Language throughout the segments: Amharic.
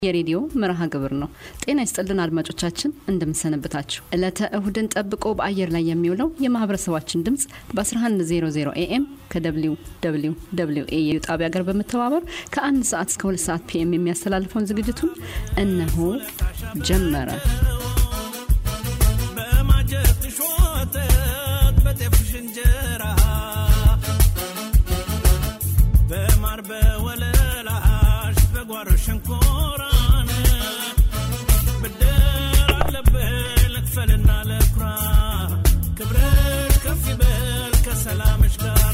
የሬዲዮ መርሃ ግብር ነው። ጤና ይስጥልን አድማጮቻችን፣ እንደምንሰነብታችሁ። ዕለተ እሁድን ጠብቆ በአየር ላይ የሚውለው የማህበረሰባችን ድምፅ በ1100 ኤኤም ከደብሊው ደብሊው ደብሊው ኤ ጣቢያ ጋር በመተባበር ከአንድ ሰዓት እስከ ሁለት ሰዓት ፒኤም የሚያስተላልፈውን ዝግጅቱን እነሆ ጀመረ። በማጀትሽ ወተት በጤፍሽ እንጀራ በማር በወለላሽ በጓሮ ሸንኮራን ብድር አለብህ ልክፈልና ልኩራ ክብርሽ ከፍ ይበል ከሰላምሽ ጋራ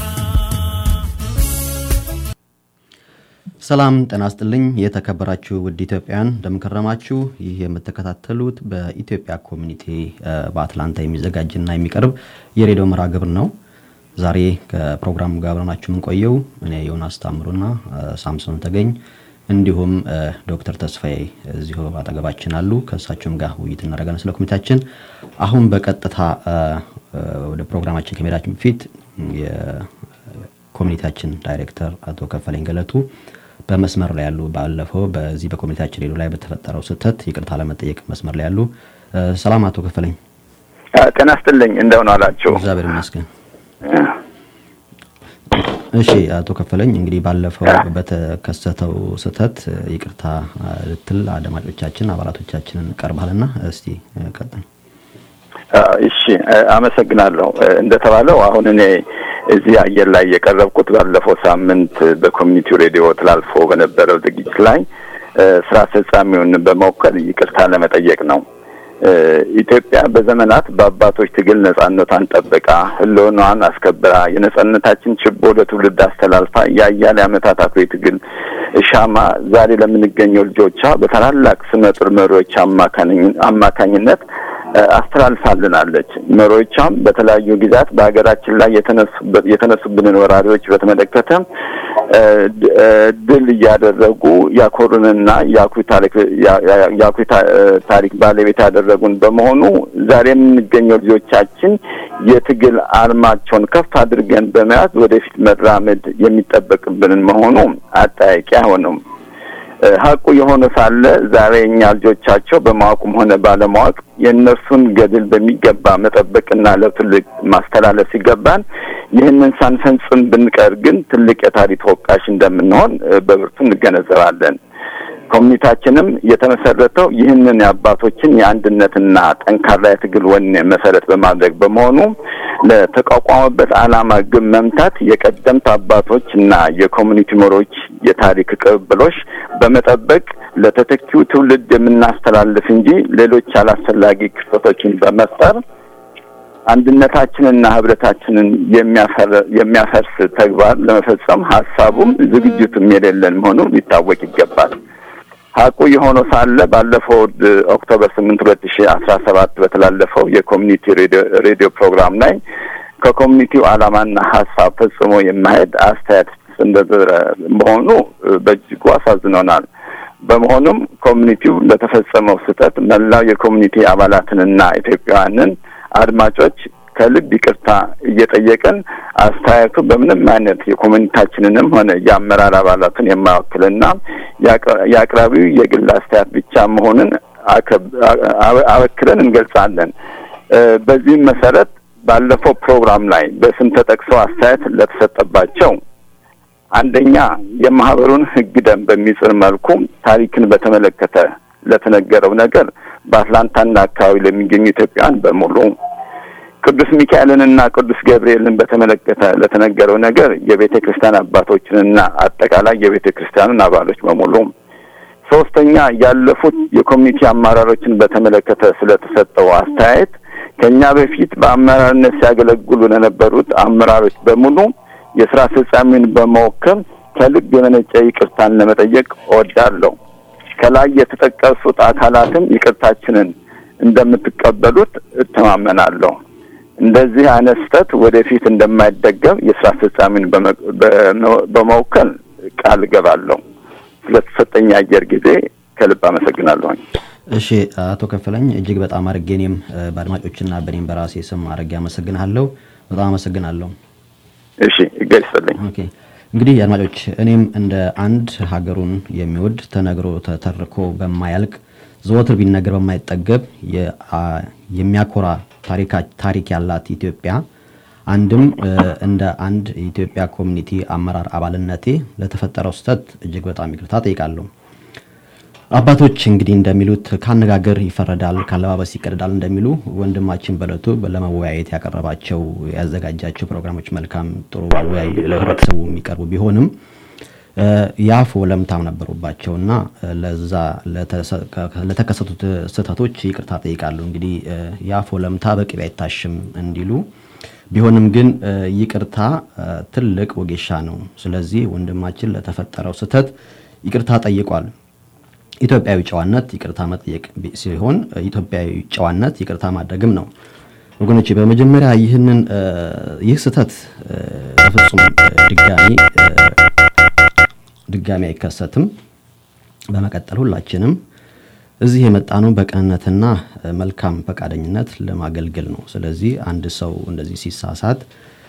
ሰላም ጤና ይስጥልኝ የተከበራችሁ ውድ ኢትዮጵያን እንደምንከረማችሁ። ይህ የምትከታተሉት በኢትዮጵያ ኮሚኒቲ በአትላንታ የሚዘጋጅና የሚቀርብ የሬዲዮ መርሃ ግብር ነው። ዛሬ ከፕሮግራሙ ጋር አብረናችሁ የምንቆየው እኔ ዮናስ ታምሩና ሳምሶን ተገኝ እንዲሁም ዶክተር ተስፋዬ እዚሁ አጠገባችን አሉ። ከእሳቸውም ጋር ውይይት እናደርጋለን ስለ ኮሚቴያችን። አሁን በቀጥታ ወደ ፕሮግራማችን ከመሄዳችን በፊት የኮሚኒቲያችን ዳይሬክተር አቶ ከፈለኝ ገለቱ በመስመር ላይ ያሉ ባለፈው በዚህ በኮሚኒቲያችን ሬዲዮ ላይ በተፈጠረው ስህተት ይቅርታ ለመጠየቅ መስመር ላይ ያሉ። ሰላም አቶ ከፈለኝ። ጤና ይስጥልኝ እንደምን አላችሁ? እግዚአብሔር ይመስገን። እሺ አቶ ከፈለኝ እንግዲህ ባለፈው በተከሰተው ስህተት ይቅርታ ልትል አድማጮቻችን አባላቶቻችንን ቀርባልና እስቲ ቀጥል። እሺ አመሰግናለሁ። እንደተባለው አሁን እኔ እዚህ አየር ላይ የቀረብኩት ባለፈው ሳምንት በኮሚኒቲው ሬዲዮ ተላልፎ በነበረው ዝግጅት ላይ ስራ አስፈጻሚውን በመወከል ይቅርታ ለመጠየቅ ነው። ኢትዮጵያ በዘመናት በአባቶች ትግል ነጻነቷን ጠብቃ ሕልውናዋን አስከብራ የነጻነታችን ችቦ ለትውልድ አስተላልፋ የአያሌ ዓመታት አኩሪ ትግል ሻማ ዛሬ ለምንገኘው ልጆቿ በታላላቅ ስመጥር መሪዎች አማካኝነት አስተላልፋልናለች። መሪዎቿም በተለያዩ ጊዜያት በሀገራችን ላይ የተነሱብንን ወራሪዎች በተመለከተ ድል እያደረጉ ያኮሩንና የአኩሪ ታሪክ ባለቤት ያደረጉን በመሆኑ ዛሬ የምንገኘው ልጆቻችን የትግል አርማቸውን ከፍ አድርገን በመያዝ ወደፊት መራመድ የሚጠበቅብንን መሆኑ አጠያቂ አይሆንም። ሀቁ የሆነ ሳለ ዛሬ እኛ ልጆቻቸው በማወቁም ሆነ ባለማወቅ የእነርሱን ገድል በሚገባ መጠበቅና ለትውልድ ማስተላለፍ ሲገባን ይህንን ሳንፈጽም ብንቀር ግን ትልቅ የታሪክ ተወቃሽ እንደምንሆን በብርቱ እንገነዘባለን። ኮሚኒታችንም የተመሰረተው ይህንን የአባቶችን የአንድነትና ጠንካራ የትግል ወኔ መሰረት በማድረግ በመሆኑ ለተቋቋመበት ዓላማ ግብ መምታት የቀደምት አባቶች እና የኮሚኒቲ መሪዎች የታሪክ ቅብብሎች በመጠበቅ ለተተኪው ትውልድ የምናስተላልፍ እንጂ ሌሎች አላስፈላጊ ክስተቶችን በመፍጠር አንድነታችንና ህብረታችንን የሚያፈርስ ተግባር ለመፈጸም ሀሳቡም ዝግጅቱም የሌለን መሆኑ ሊታወቅ ይገባል። ሀቁ የሆነው ሳለ ባለፈው ኦክቶበር ስምንት ሁለት ሺ አስራ ሰባት በተላለፈው የኮሚኒቲ ሬዲዮ ፕሮግራም ላይ ከኮሚኒቲው ዓላማና ሀሳብ ፈጽሞ የማሄድ አስተያየት እንደዘረ መሆኑ በእጅጉ አሳዝኖናል። በመሆኑም ኮሚኒቲው ለተፈጸመው ስህተት መላው የኮሚኒቲ አባላትንና ኢትዮጵያውያንን አድማጮች ከልብ ይቅርታ እየጠየቅን አስተያየቱ በምንም አይነት የኮሚኒታችንንም ሆነ የአመራር አባላቱን የማይወክልና የአቅራቢው የግል አስተያየት ብቻ መሆኑን አበክረን እንገልጻለን። በዚህም መሰረት ባለፈው ፕሮግራም ላይ በስም ተጠቅሰው አስተያየት ለተሰጠባቸው አንደኛ የማህበሩን ሕግ ደንብ በሚጽር መልኩ ታሪክን በተመለከተ ለተነገረው ነገር በአትላንታና አካባቢ ለሚገኙ ኢትዮጵያውያን በሙሉ ቅዱስ ሚካኤልንና ቅዱስ ገብርኤልን በተመለከተ ለተነገረው ነገር የቤተ ክርስቲያን አባቶችንና አጠቃላይ የቤተ ክርስቲያኑን አባሎች በሙሉ ሶስተኛ ያለፉት የኮሚኒቲ አመራሮችን በተመለከተ ስለተሰጠው አስተያየት ከኛ በፊት በአመራርነት ሲያገለግሉ ለነበሩት አመራሮች በሙሉ የስራ አስፈጻሚውን በመወከል ከልብ የመነጨ ይቅርታን ለመጠየቅ እወዳለሁ። ከላይ የተጠቀሱት አካላትም ይቅርታችንን እንደምትቀበሉት እተማመናለሁ። እንደዚህ አይነት ስህተት ወደፊት እንደማይደገም የስራ አስፈጻሚን በመወከል ቃል እገባለሁ። ስለተሰጠኝ አየር ጊዜ ከልብ አመሰግናለሁኝ። እሺ አቶ ከፈለኝ እጅግ በጣም አድርጌ እኔም በአድማጮችና በእኔም በራሴ ስም አድርጌ አመሰግናለሁ። በጣም አመሰግናለሁ። እሺ እገር ይስጥልኝ። ኦኬ እንግዲህ አድማጮች እኔም እንደ አንድ ሀገሩን የሚወድ ተነግሮ ተተርኮ በማያልቅ ዘወትር ቢነገር በማይጠገብ የሚያኮራ ታሪክ ያላት ኢትዮጵያ አንድም እንደ አንድ የኢትዮጵያ ኮሚኒቲ አመራር አባልነቴ ለተፈጠረው ስህተት እጅግ በጣም ይቅርታ ጠይቃለሁ። አባቶች እንግዲህ እንደሚሉት ከአነጋገር ይፈረዳል፣ ከአለባበስ ይቀደዳል እንደሚሉ ወንድማችን በለቱ ለመወያየት ያቀረባቸው ያዘጋጃቸው ፕሮግራሞች መልካም ጥሩ ለህብረተሰቡ የሚቀርቡ ቢሆንም የአፍ ወለምታም ነበሩባቸውና ለዛ ለተከሰቱት ስህተቶች ይቅርታ ጠይቃለሁ። እንግዲህ የአፍ ወለምታ በቅቤ አይታሽም እንዲሉ ቢሆንም ግን ይቅርታ ትልቅ ወጌሻ ነው። ስለዚህ ወንድማችን ለተፈጠረው ስህተት ይቅርታ ጠይቋል። ኢትዮጵያዊ ጨዋነት ይቅርታ መጠየቅ ሲሆን ኢትዮጵያዊ ጨዋነት ይቅርታ ማድረግም ነው። ወገኖች በመጀመሪያ ይህንን ይህ ስህተት በፍጹም ድጋሚ ድጋሚ አይከሰትም። በመቀጠል ሁላችንም እዚህ የመጣነው በቅንነትና መልካም ፈቃደኝነት ለማገልገል ነው። ስለዚህ አንድ ሰው እንደዚህ ሲሳሳት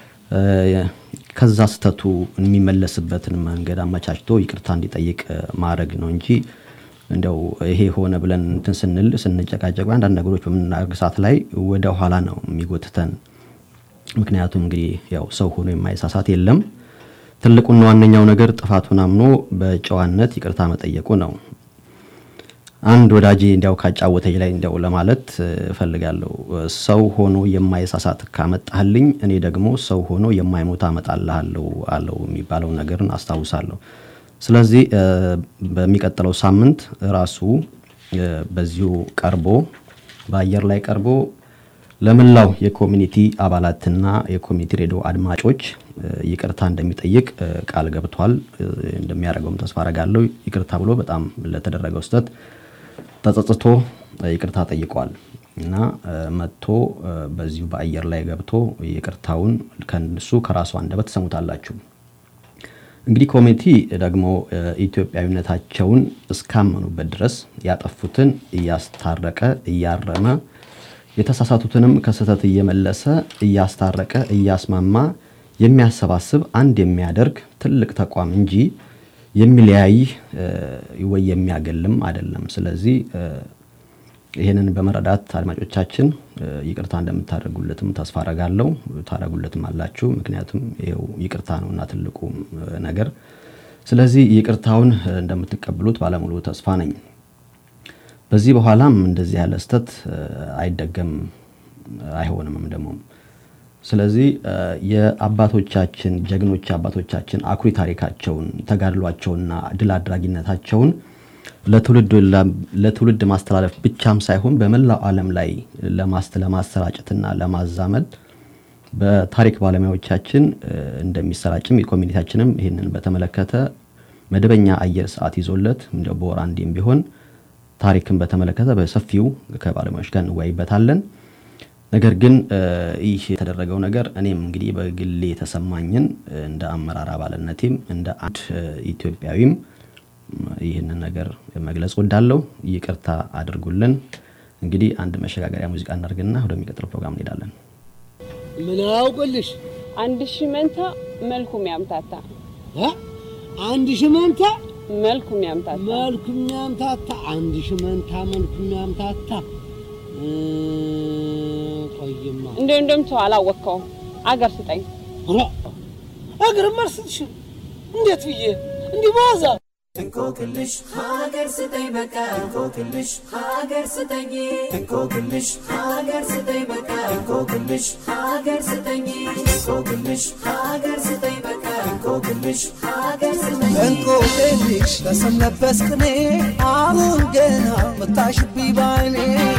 ከዛ ስህተቱ የሚመለስበትን መንገድ አመቻችቶ ይቅርታ እንዲጠይቅ ማድረግ ነው እንጂ እንደው ይሄ ሆነ ብለን እንትን ስንል ስንጨቃጨቅ አንዳንድ ነገሮች በምናደርግ ሰዓት ላይ ወደ ኋላ ነው የሚጎትተን። ምክንያቱም እንግዲህ ያው ሰው ሆኖ የማይሳሳት የለም። ትልቁና ዋነኛው ነገር ጥፋቱን አምኖ በጨዋነት ይቅርታ መጠየቁ ነው። አንድ ወዳጄ እንዲያው ካጫወተኝ ላይ እንዲያው ለማለት እፈልጋለሁ። ሰው ሆኖ የማይሳሳት ካመጣህልኝ እኔ ደግሞ ሰው ሆኖ የማይሞት አመጣልሃለሁ አለው የሚባለው ነገርን አስታውሳለሁ። ስለዚህ በሚቀጥለው ሳምንት ራሱ በዚሁ ቀርቦ በአየር ላይ ቀርቦ ለመላው የኮሚኒቲ አባላትና የኮሚኒቲ ሬዲዮ አድማጮች ይቅርታ እንደሚጠይቅ ቃል ገብቷል። እንደሚያደርገውም ተስፋ አረጋለሁ። ይቅርታ ብሎ በጣም ለተደረገው ስህተት ተጸጽቶ ይቅርታ ጠይቋል እና መጥቶ በዚሁ በአየር ላይ ገብቶ ይቅርታውን ከእሱ ከራሱ አንደበት ትሰሙታላችሁ። እንግዲህ ኮሚኒቲ ደግሞ ኢትዮጵያዊነታቸውን እስካመኑበት ድረስ ያጠፉትን እያስታረቀ እያረመ የተሳሳቱትንም ከስህተት እየመለሰ እያስታረቀ እያስማማ የሚያሰባስብ አንድ የሚያደርግ ትልቅ ተቋም እንጂ የሚለያይ ወይ የሚያገልም አይደለም። ስለዚህ ይህንን በመረዳት አድማጮቻችን ይቅርታ እንደምታደርጉለትም ተስፋ አረጋለሁ። ታደርጉለትም አላችሁ። ምክንያቱም ይኸው ይቅርታ ነውና ትልቁ ነገር። ስለዚህ ይቅርታውን እንደምትቀበሉት ባለሙሉ ተስፋ ነኝ። በዚህ በኋላም እንደዚህ ያለ ስህተት አይደገም አይሆንምም ደግሞ ስለዚህ የአባቶቻችን ጀግኖች አባቶቻችን አኩሪ ታሪካቸውን ተጋድሏቸውና ድል አድራጊነታቸውን ለትውልድ ማስተላለፍ ብቻም ሳይሆን በመላው ዓለም ላይ ለማሰራጨትና ለማዛመድ በታሪክ ባለሙያዎቻችን እንደሚሰራጭም የኮሚኒቲያችንም ይህንን በተመለከተ መደበኛ አየር ሰዓት ይዞለት እንደ በወር አንዴም ቢሆን ታሪክን በተመለከተ በሰፊው ከባለሙያዎች ጋር እንወያይበታለን። ነገር ግን ይህ የተደረገው ነገር እኔም እንግዲህ በግሌ የተሰማኝን እንደ አመራር አባልነቴም እንደ አንድ ኢትዮጵያዊም ይህንን ነገር መግለጽ ወዳለው ይቅርታ አድርጉልን። እንግዲህ አንድ መሸጋገሪያ ሙዚቃ እናድርግና ወደሚቀጥለው ፕሮግራም እንሄዳለን። ምን አውቅልሽ አንድ ሺህ መንታ መልኩም ያምታታ አንድ ሺህ መንታ መልኩም ያምታታ መልኩ የሚያምታታ አንድ ሺህ መንታ መልኩ የሚያምታታ ቆይማ እንደ እንደምተው አላወቅከውም። አገር ስጠኝ ኧረ እግርም አልስትሽም እንዴት ብዬ እንዲህ በዋዛ እንቆቅልሽ ሀገር ስጠኝ በቃ እንቆቅልሽ ሀገር ስጠኝ እንቆቅልሽ ሀገር ስጠኝ በቃ እንቆቅልሽ ሀገር ስጠኝ እንቆቅልሽ ሀገር ስጠኝ በቃ እንቆቅልሽ ሀገር ስጠኝ እንቆቅልሽ በስም ለበስ ቅኔ አሁን ገና መታሽብኝ ባይኔ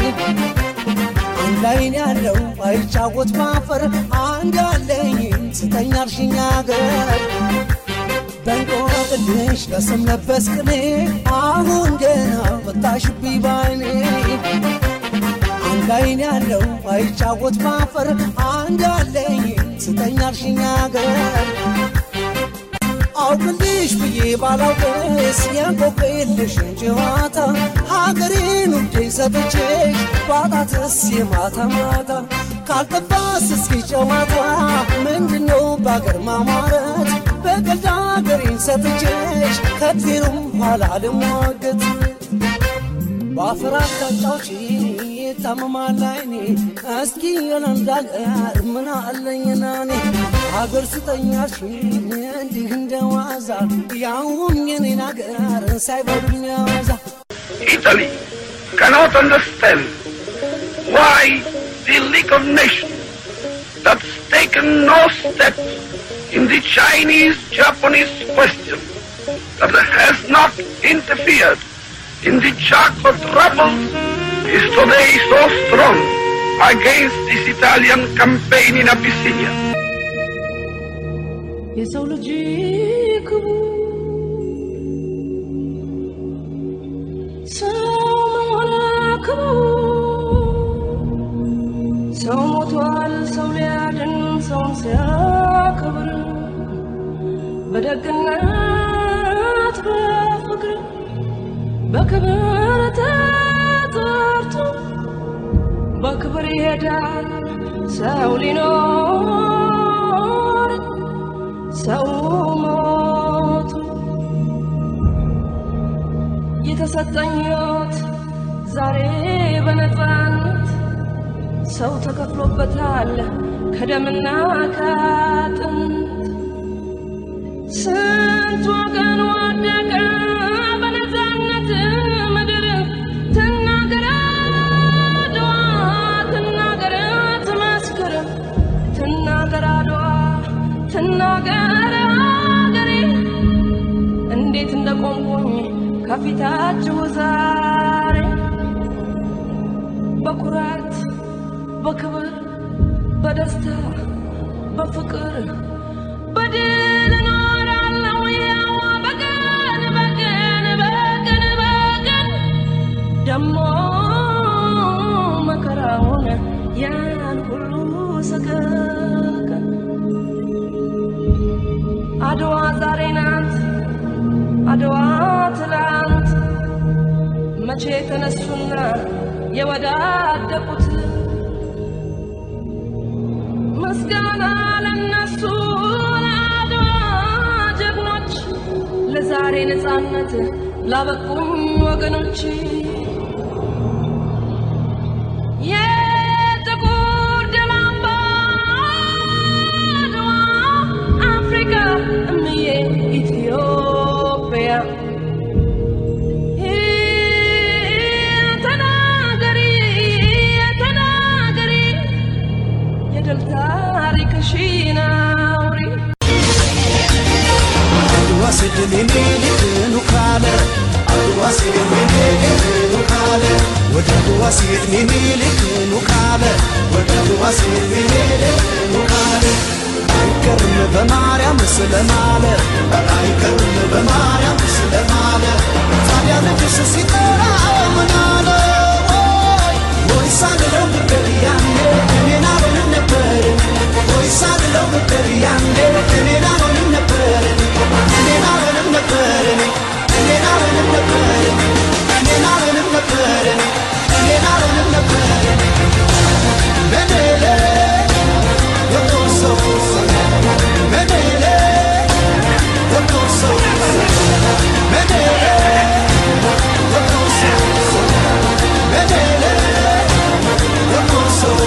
አንድ አይን ያለው አይጫወት ማፈር አንድ አለኝ ስጠኝ አልሽኝ አገር በእንቆቅልሽ በስም ለበስ ቅኔ አሁን ገና መታሽብኝ ባይኔ አንድ አይን ያለው አይጫወት ማፈር አንድ አለኝ ስጠኝ አልሽኝ አገር አውቅልሽ ብዬ ባላውቅስ የንቆቅልሽን ጨዋታ ሀገሬን ውዴ ሰጥቼሽ ባጣትስ የማታ ማታ ካልጠባስ እስኪ ጨዋታ ምንድነው በአገር ማማረት በቀልድ አገሬን ሰጥቼሽ ከእግዜሩም ኋላ ልሟገት በአፈር አቅጣጫዎች ታመማል አይኔ እስኪ የለንዳገር ምን አለኝና እኔ ሀገር ስጠኛሽ እንዲህ እንደ ዋዛ ያውም የኔን ሀገር ሳይበሉኝ ዋዛ Italy cannot understand why the League of Nations that's taken no steps in the Chinese-Japanese question, that has not interfered in the Chaco troubles, is today so strong against this Italian campaign in Abyssinia. የሰው ልጅ ክቡር ሰው መሆን ክቡር ሰው ሞቷል ሰው ሊያድን ሰውን ሲያከብር በደግነት በፍቅር በክብር ተጠርቶ በክብር ይሄዳል ሰው ሊኖር ሰው ሞቱ የተሰጠኝ ሕይወት ዛሬ በነፃነት ሰው ተከፍሎበታል ከደምና ከአጥንት ስንት ወገን ወደቀ በነፃነት ምድር ትናገር አድዋ ትናገር ትመስክር ትናገር አድዋ ትናገር አገሬ እንዴት እንደቆምኩኝ ከፊታችሁ ዛሬ በኩራት በክብር በደስታ በፍቅር በድል እኖራለሁ ያው በቀን በቀን በቀን በቀን ደሞ መከራውን ያን ሁሉ ሰቀቀን አድዋ ዛሬ ናት አድዋ ትላንት መቼ ተነሱና የወዳደቁት ምስጋና ለነሱ ለአድዋ ጀግኖች ለዛሬ ነፃነት ላበቁኝ ወገኖች የጥቁር ደም አምባ አድዋ አፍሪካ እምዬ ኢትዮጵያ ተናገሪ ተናገሪ የድል ታሪክሽን አውሪ አድዋ ስድል የሚልክኑ ካለ አድዋ ስድል የሚልክኑ ካለ ወደ አድዋ ሲሄድ ሚኒልክኑ ካለ ወደ አድዋ ሲሄድ ሚኒልክኑ ካለ አይቀርም በማርያም ስለማለ አይቀርም በማርያም ስለማለ ታዲያ ልጅስ ሲጠራ ምን አለ ወይ ወይ ሳልለው ነበር ያኔ እኔን አልሆንም ነበር ወይ ሳልለው ነበር ያኔ እኔን አልሆንም ነበር እኔን አልሆንም ነበር እኔን አልሆንም ነበር እኔን አልሆንም ነበር እኔን አልሆንም ነበር በደለ የቆሰው በደለ የቆሰው በደለ የቆሰው በደለ የቆሰው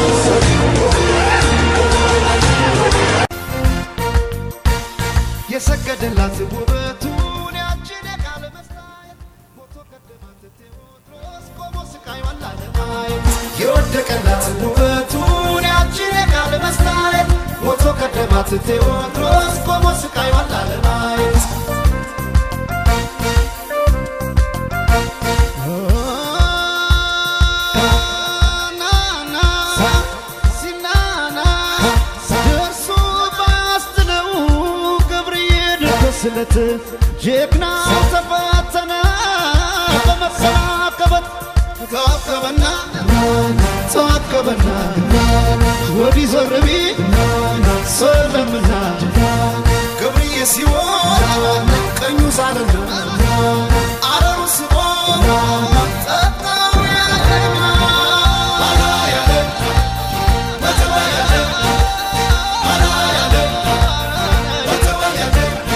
የሰገደላት ውበቱን ያችን የቃለ መስታየት ሞቶ ቀደማት ቴዎድሮስ ቆሞ ስቃይዋን ላለማየት የወደቀላት ውበቱን ያችን የቃለ መስታየት ሞቶ ቀደማት ቴዎድሮስ ቆሞ ስቃይዋን ላለማየት ስለት ጀግና ተፈተነ በመሰናከበት ተዋከበና ተዋከበና ወዲህ ዞር ቢል ሰለምና ገብርዬ ሲሆን ቀኙ ሳለና አረሩ ስቦ ጠጣው ያለና አላ ያለ በተዋ ያለ አላ ያለ በተዋ ያለ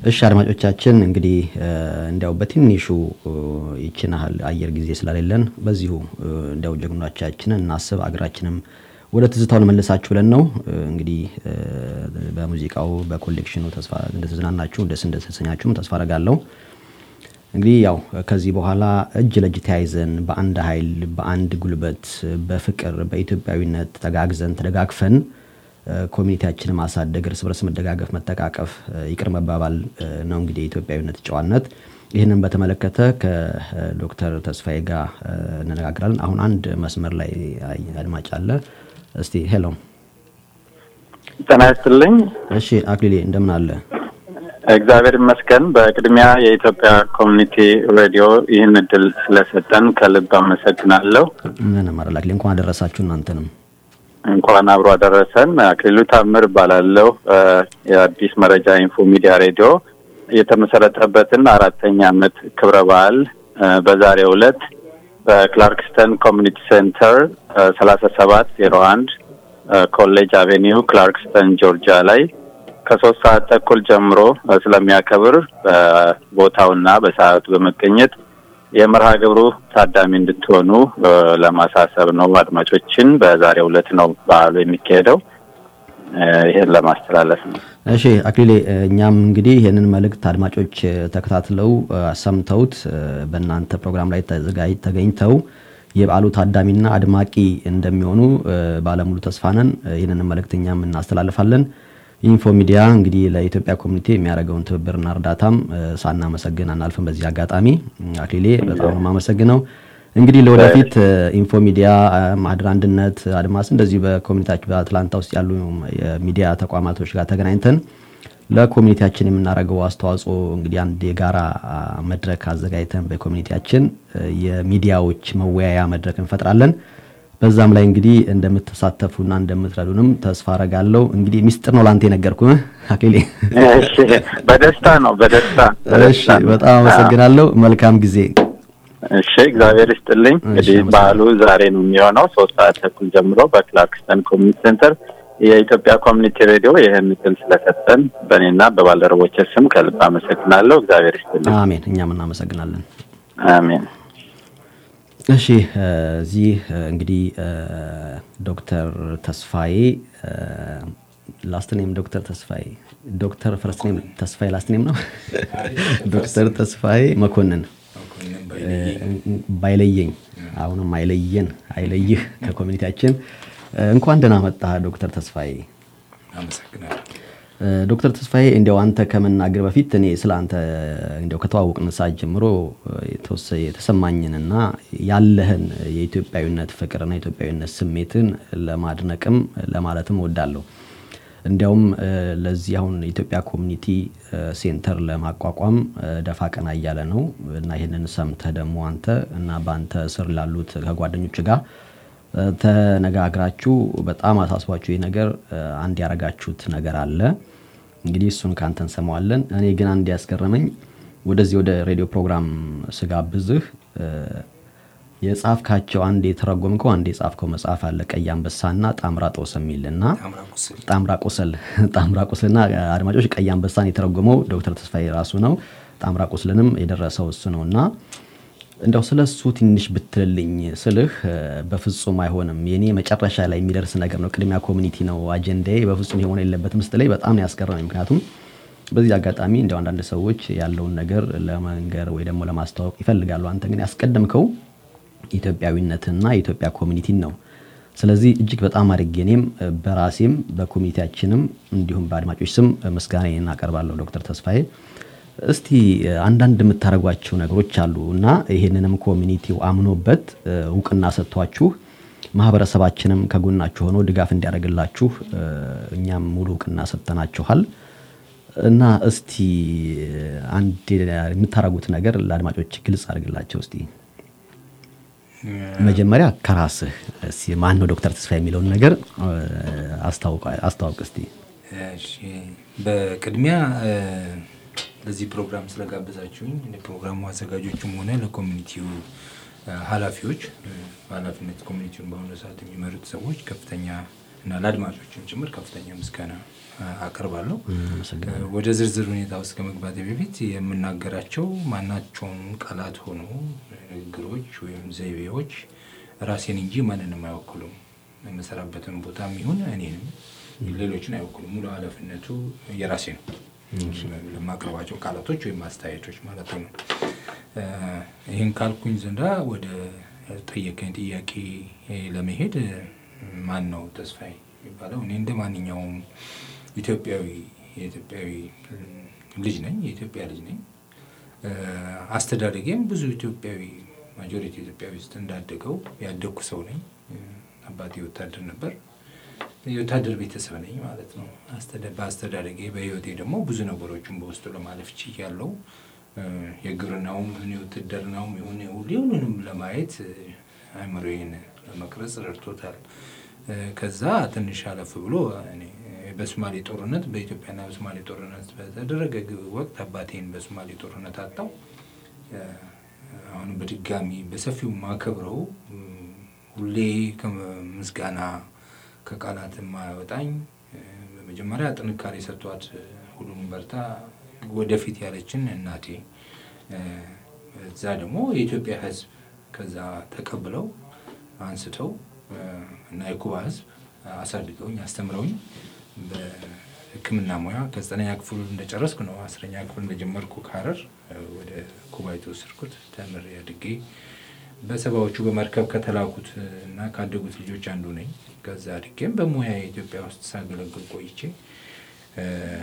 እሺ አድማጮቻችን እንግዲህ እ፣ እንዲያው በትንሹ እ፣ ይችን ያህል አየር ጊዜ ስለሌለን በዚሁ እ፣ እንዲያው ጀግኖቻችንን እናስብ አገራችንም ወደ ትዝታው ልመልሳችሁ ብለን ነው። እ፣ እንግዲህ እ፣ በሙዚቃው በኮሌክሽኑ ተስፋ እንደተዝናናችሁ ደስ እንደተሰኛችሁም ተስፋ አረጋለሁ። እንግዲህ ያው ከዚህ በኋላ እጅ ለእጅ ተያይዘን በአንድ ኃይል በአንድ ጉልበት በፍቅር በኢትዮጵያዊነት ተጋግዘን ተደጋግፈን እ፣ ኮሚኒቲያችንን ማሳደግ እርስ በርስ መደጋገፍ መተቃቀፍ እ፣ ይቅር መባባል እ፣ ነው እንግዲህ የኢትዮጵያዊነት ጨዋነት ይህንን በተመለከተ ከዶክተር ተስፋዬ ጋር እ፣ እንነጋግራለን አሁን አንድ መስመር ላይ አይ- አድማጭ አለ እስቲ ሄሎ ጤና ይስጥልኝ። እሺ አክሊሌ እንደምን አለ እግዚአብሔር ይመስገን። በቅድሚያ የኢትዮጵያ ኮሚኒቲ ሬዲዮ ይህን እድል ስለሰጠን ከልብ አመሰግናለሁ። ምንም አይደል አክሊሌ እንኳን አደረሳችሁ እናንተንም እንኳን አብሮ አደረሰን። አክሊሉ ታምር እባላለሁ። እ፣ የአዲስ መረጃ ኢንፎ ሚዲያ ሬዲዮ የተመሰረተበትን አራተኛ ዓመት ክብረ በዓል እ፣ በዛሬው ዕለት በክላርክስተን ኮሚኒቲ ሴንተር ሰላሳ ሰባት ዜሮ አንድ ኮሌጅ አቬኒው ክላርክስተን ጆርጂያ ላይ ከሶስት ሰዓት ተኩል ጀምሮ እ፣ ስለሚያከብር በቦታውና በሰዓቱ በመገኘት የመርሃ ግብሩ ታዳሚ እንድትሆኑ እ፣ ለማሳሰብ ነው። አድማጮችን በዛሬው ዕለት ነው በዓሉ የሚካሄደው። እ፣ ይሄን ለማስተላለፍ ነው። እሺ አክሊሌ እ፣ እኛም እንግዲህ ይህንን መልእክት አድማጮች እ፣ ተከታትለው እ፣ ሰምተውት እ፣ በእናንተ ፕሮግራም ላይ ተዘጋጅ ተገኝተው የበዓሉ ታዳሚና አድማቂ እንደሚሆኑ እ፣ ባለሙሉ ተስፋ ነን። እ፣ ይህንን መልእክት እኛም እናስተላልፋለን። ኢንፎ ሚዲያ እንግዲህ ለኢትዮጵያ ኮሚኒቲ የሚያደርገውን ትብብርና እርዳታም እ፣ ሳናመሰግን አናልፍም። በዚህ አጋጣሚ እ፣ አክሊሌ በጣም ነው የማመሰግነው። እንግዲህ ለወደፊት እ፣ ኢንፎ ሚዲያ እ፣ ማህደር አንድነት አድማስ እንደዚሁ በኮሚኒቲያችን በአትላንታ ውስጥ ያሉ የሚዲያ ተቋማቶች ጋር ተገናኝተን ለኮሚኒቲያችን የምናደርገው አስተዋጽኦ እንግዲህ አንድ የጋራ አ፣ መድረክ አዘጋጅተን በኮሚኒቲያችን እ፣ የሚዲያዎች መወያያ መድረክ እንፈጥራለን። በዛም ላይ እንግዲህ እንደምትሳተፉና እንደምትረዱንም ተስፋ አረጋለሁ። እንግዲህ ሚስጥር ነው ላንተ የነገርኩህ አክሊሌ። እሺ፣ በደስታ ነው በደስታ እሺ፣ በደስታ ነው። በጣም አመሰግናለሁ። መልካም ጊዜ። እሺ እግዚአብሔር ይስጥልኝ። እንግዲህ በዓሉ ዛሬ ነው የሚሆነው ሶስት ሰዓት ተኩል ጀምሮ በክላርክስተን ኮሚኒቲ ሴንተር የኢትዮጵያ ኮሚኒቲ ሬዲዮ ይህን እድል ስለሰጠን በእኔና በባልደረቦች ስም ከልብ አመሰግናለሁ። እግዚአብሔር ይስጥልኝ። አሜን። እኛም እናመሰግናለን። አሜን። እሺ እ፣ እዚህ እ፣ እንግዲህ እ፣ ዶክተር ተስፋዬ ላስት ኔም ዶክተር ተስፋዬ ዶክተር ፈርስት ኔም ተስፋዬ ላስት ኔም ነው ዶክተር ተስፋዬ መኮንን እ፣ ባይለየኝ አሁንም አይለየን አይለይህ ከኮሚኒቲያችን እ፣ እንኳን ደህና መጣህ ዶክተር ተስፋዬ አመሰግናለሁ። እ፣ ዶክተር ተስፋዬ እንዲያው አንተ ከመናገር በፊት እኔ ስለ አንተ እንዲያው ከተዋወቅን ሰዓት ጀምሮ እ፣ የተወሰ- የተሰማኝንና ያለህን የኢትዮጵያዊነት ፍቅርና የኢትዮጵያዊነት ስሜትን ለማድነቅም ለማለትም እወዳለሁ። እንዲያውም እ፣ ለዚህ አሁን የኢትዮጵያ ኮሚኒቲ እ፣ ሴንተር ለማቋቋም እ፣ ደፋ ቀና እያለ ነው እና ይህንን ሰምተህ ደግሞ አንተ እና በአንተ ስር ላሉት ከጓደኞች ጋር እ፣ ተነጋግራችሁ በጣም አሳስቧችሁ ይህ ነገር እ፣ አንድ ያረጋችሁት ነገር አለ። እንግዲህ እሱን ከአንተ እንሰማዋለን። እኔ ግን አንድ ያስገረመኝ ወደዚህ ወደ ሬዲዮ ፕሮግራም ስጋብዝህ እ፣ የጻፍካቸው አንድ የተረጎምከው አንድ የጻፍከው መጽሐፍ አለ ቀይ አንበሳና ጣምራ ጦስ የሚል እና ጣምራ ቁስል ጣምራ ቁስልና አድማጮች ቀይ አንበሳን የተረጎመው ዶክተር ተስፋዬ ራሱ ነው። ጣምራ ቁስልንም የደረሰው እሱ ነው እና እንደው ስለ እሱ ትንሽ ብትልልኝ ስልህ እ፣ በፍጹም አይሆንም የኔ መጨረሻ ላይ የሚደርስ ነገር ነው። ቅድሚያ ኮሚኒቲ ነው አጀንዳዬ፣ በፍጹም የሆነ የለበትም ስትለኝ በጣም ነው ያስገረመኝ። ምክንያቱም በዚህ አጋጣሚ እንደው አንዳንድ ሰዎች ያለውን ነገር ለመንገር ወይ ደግሞ ለማስተዋወቅ ይፈልጋሉ። አንተ ግን ያስቀደምከው ኢትዮጵያዊነትና የኢትዮጵያ ኮሚኒቲን ነው። ስለዚህ እጅግ በጣም አድርጌ እኔም እ፣ በራሴም በኮሚኒቲያችንም እንዲሁም በአድማጮች ስም እ፣ ምስጋናዬን አቀርባለሁ ዶክተር ተስፋዬ። እስቲ እ፣ አንዳንድ የምታደርጓቸው ነገሮች አሉ እና ይህንንም ኮሚኒቲው አምኖበት እ፣ እውቅና ሰጥቷችሁ ማህበረሰባችንም ከጎናችሁ ሆኖ ድጋፍ እንዲያደርግላችሁ እ፣ እኛም ሙሉ እውቅና ሰጥተናችኋል እና እስቲ እ፣ አንድ የምታደርጉት ነገር ለአድማጮች ግልጽ አድርግላቸው እስቲ። መጀመሪያ ከራስህ እስቲ ማን ነው ዶክተር ተስፋ የሚለውን ነገር እ፣ አስታውቅ- አስተዋውቅ እስቲ። እሺ፣ በቅድሚያ እ፣ ለዚህ ፕሮግራም ስለጋበዛችሁኝ ለፕሮግራሙ አዘጋጆችም ሆነ ለኮሚኒቲው እ፣ ኃላፊዎች እ፣ በኃላፊነት ኮሚኒቲውን በአሁኑ ሰዓት የሚመሩት ሰዎች ከፍተኛ እና ለአድማጮችም ጭምር ከፍተኛ ምስጋና አ- አቀርባለሁ። አመሰግናለሁ። ወደ ዝርዝር ሁኔታ ውስጥ ከመግባቴ በፊት የምናገራቸው ማናቸውም ቃላት ሆኑ ንግግሮች ወይም ዘይቤዎች ራሴን እንጂ ማንንም አይወክሉም። የምሰራበትን ቦታም ይሁን እኔንም ሌሎችን አይወክሉም። ሙሉ ኃላፊነቱ የራሴ ነው። ለማቅረባቸው ቃላቶች ወይም አስተያየቶች ማለት ነው። እ፣ ይህን ካልኩኝ ዘንዳ ወደ ጠየቀኝ ጥያቄ ለመሄድ እ፣ ማን ነው ተስፋዬ የሚባለው? እኔ እንደ ማንኛውም ኢትዮጵያዊ የኢትዮጵያዊ እ፣ ልጅ ነኝ፣ የኢትዮጵያ ልጅ ነኝ። እ፣ አስተዳደጌም ብዙ ኢትዮጵያዊ ማጆሪቲ ኢትዮጵያዊ ውስጥ እንዳደገው ያደግኩ ሰው ነኝ። እ፣ አባቴ ወታደር ነበር። የወታደር ቤተሰብ ነኝ ማለት ነው። አስተዳ- በአስተዳደጌ በህይወቴ ደግሞ ብዙ ነገሮችን በውስጡ ለማለፍ ችያለሁ። እ፣ የግብርናውም ይሁን የውትድርናውም ይሁን ሁሉንም ለማየት እ፣ አእምሮዬን ለመቅረጽ ረድቶታል። እ፣ ከዛ ትንሽ አለፍ ብሎ እኔ በሶማሌ ጦርነት በኢትዮጵያና በሶማሌ ጦርነት በተደረገ ግ- ወቅት አባቴን በሶማሌ ጦርነት አጣው። እ፣ አሁንም በድጋሚ በሰፊው ማከብረው እ፣ ሁሌ ከምስጋና ከቃላት የማያወጣኝ እ፣ በመጀመሪያ ጥንካሬ ሰጥቷት እ፣ ሁሉንም በርታ ወደፊት ያለችን እናቴ እ፣ እዛ ደግሞ የኢትዮጵያ ሕዝብ ከዛ ተቀብለው አንስተው እ፣ እና የኩባ ሕዝብ አሳድገውኝ አስተምረውኝ በሕክምና ሙያ ከዘጠነኛ ክፍል እንደጨረስኩ ነው አስረኛ ክፍል እንደጀመርኩ ከሀረር እ፣ ወደ ኩባ የተወሰድኩት ተምሬ አድጌ በሰባዎቹ በመርከብ ከተላኩት እ፣ እና ካደጉት ልጆች አንዱ ነኝ። ከዛ አድጌም በሙያ ኢትዮጵያ ውስጥ ሳገለግል ቆይቼ እ፣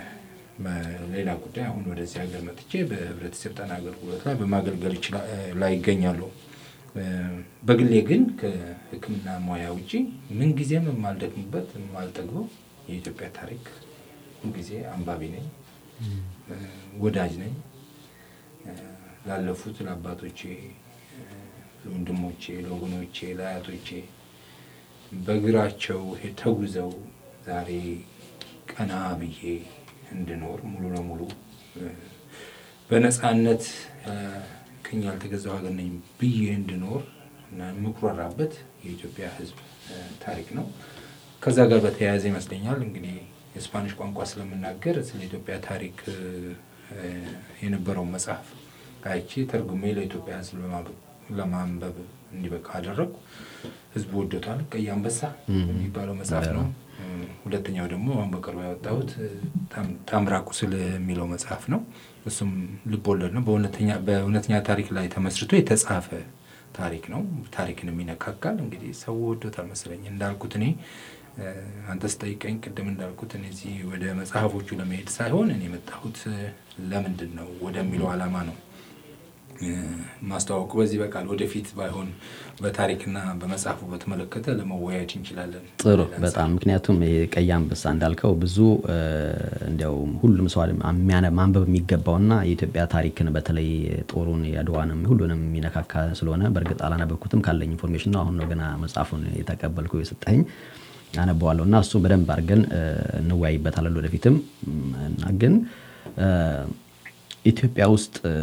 ሌላ ጉዳይ አሁን ወደዚህ ሀገር መጥቼ በህብረተሰብ ጤና አገልግሎት ላይ በማገልገል ይችላ- እ፣ ላይ ይገኛሉ። እ፣ በግሌ ግን ከህክምና ሙያ ውጪ ምንጊዜም የማልደክምበት የማልጠግበው የኢትዮጵያ ታሪክ ሁልጊዜ አንባቢ ነኝ፣ እ፣ ወዳጅ ነኝ። እ፣ ላለፉት ለአባቶቼ፣ እ፣ ለወንድሞቼ፣ ለወገኖቼ፣ ለአያቶቼ በእግራቸው ሄ- ተጉዘው ዛሬ ቀና ብዬ እንድኖር ሙሉ ለሙሉ እ፣ በነፃነት እ፣ ቅኝ ያልተገዛው ሀገር ነኝ ብዬ እንድኖር እና የምኩራራበት የኢትዮጵያ ሕዝብ እ፣ ታሪክ ነው። ከዛ ጋር በተያያዘ ይመስለኛል እንግዲህ የስፓኒሽ ቋንቋ ስለምናገር ስለ ኢትዮጵያ ታሪክ እ፣ እ፣ የነበረውን መጽሐፍ አይቼ ተርጉሜ ለኢትዮጵያ ሕዝብ ለማበ- ለማንበብ እንዲበቃ አደረግኩ። ህዝቡ ወዶታል። ቀይ አንበሳ የሚባለው መጽሐፍ ነው። እ፣ ሁለተኛው ደግሞ አሁን በቅርቡ ያወጣሁት እ፣ ታም- ታምራ ቁስል የሚለው መጽሐፍ ነው። እሱም ልብ ወለድ ነው። በእውነተኛ በእውነተኛ ታሪክ ላይ ተመስርቶ የተጻፈ ታሪክ ነው። ታሪክንም ይነካካል። እንግዲህ ሰው ወዶታል መሰለኝ። እንዳልኩት እኔ እ፣ አንተ ስጠይቀኝ ቅድም እንዳልኩት እኔ እዚህ ወደ መጽሐፎቹ ለመሄድ ሳይሆን እኔ የመጣሁት እ፣ ለምንድን ነው ወደሚለው ዓላማ ነው እ፣ ማስተዋወቁ በዚህ በቃል ወደፊት ባይሆን በታሪክና በመጽሐፉ በተመለከተ ለመወያየት እንችላለን። ጥሩ በጣም ምክንያቱም ይሄ ቀይ አንበሳ እንዳልከው ብዙ እ፣ እንዲያው ሁሉም ሰው የሚያነ- ማንበብ የሚገባውና የኢትዮጵያ ታሪክን በተለይ ጦሩን የአድዋንም ሁሉንም የሚነካካ ስለሆነ በእርግጥ አላነበብኩትም ካለኝ ኢንፎርሜሽን ነው። አሁን ነው ገና መጽሐፉን የተቀበልኩ የሰጠኝ አነበዋለሁ እና እሱ በደንብ አድርገን እ፣ እንወያይበታለን ወደፊትም እና ግን እ፣ ኢትዮጵያ ውስጥ እ፣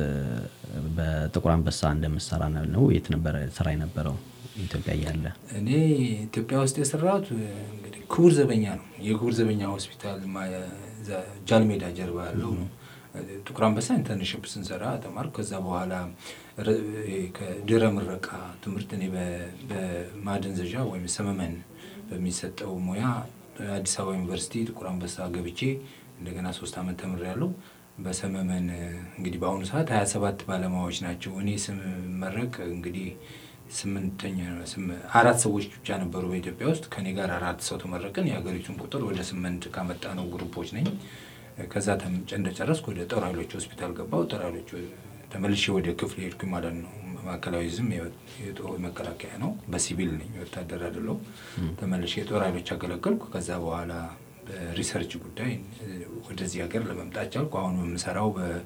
በጥቁር አንበሳ እንደምሰራ ነው የት ነበረ ስራ የነበረው ኢትዮጵያ እያለ እኔ ኢትዮጵያ ውስጥ የሰራሁት እ፣ እንግዲህ ክቡር ዘበኛ ነው። የክቡር ዘበኛ ሆስፒታል ማ- እዛ ጃልሜዳ ጀርባ ያለው ነው። ጥቁር አንበሳ ኢንተርንሽፕ ስንሰራ ተማርኩ። ከዛ በኋላ ረ- ይሄ ከድህረ ምረቃ ትምህርት እኔ በ- በማደንዘዣ ወይም ሰመመን በሚሰጠው ሙያ አዲስ አበባ ዩኒቨርሲቲ ጥቁር አንበሳ ገብቼ እንደገና ሶስት ዓመት ተምሬያለሁ። በሰመመን እ፣ እንግዲህ በአሁኑ ሰዓት ሀያ ሰባት ባለሙያዎች ናቸው። እኔ ስመረቅ እንግዲህ ስምንተኛ ስም- አራት ሰዎች ብቻ ነበሩ በኢትዮጵያ ውስጥ። ከኔ ጋር አራት ሰው ተመረቅን። የሀገሪቱን ቁጥር ወደ ስምንት ካመጣ ነው ግሩፖች ነኝ። ከዛ ተም- እንደጨረስኩ ወደ ጦር ኃይሎች ሆስፒታል ገባው። ጦር ኃይሎች ተመልሼ ወደ ክፍል ሄድኩኝ ማለት ነው። ማዕከላዊ ዝም የጦር መከላከያ ነው። በሲቪል ነኝ፣ ወታደር አይደለሁም። ተመልሼ የጦር ኃይሎች አገለገልኩ። ከዛ በኋላ በሪሰርች ጉዳይ እ፣ ወደዚህ ሀገር ለመምጣት ቻልኩ። አሁን የምሰራው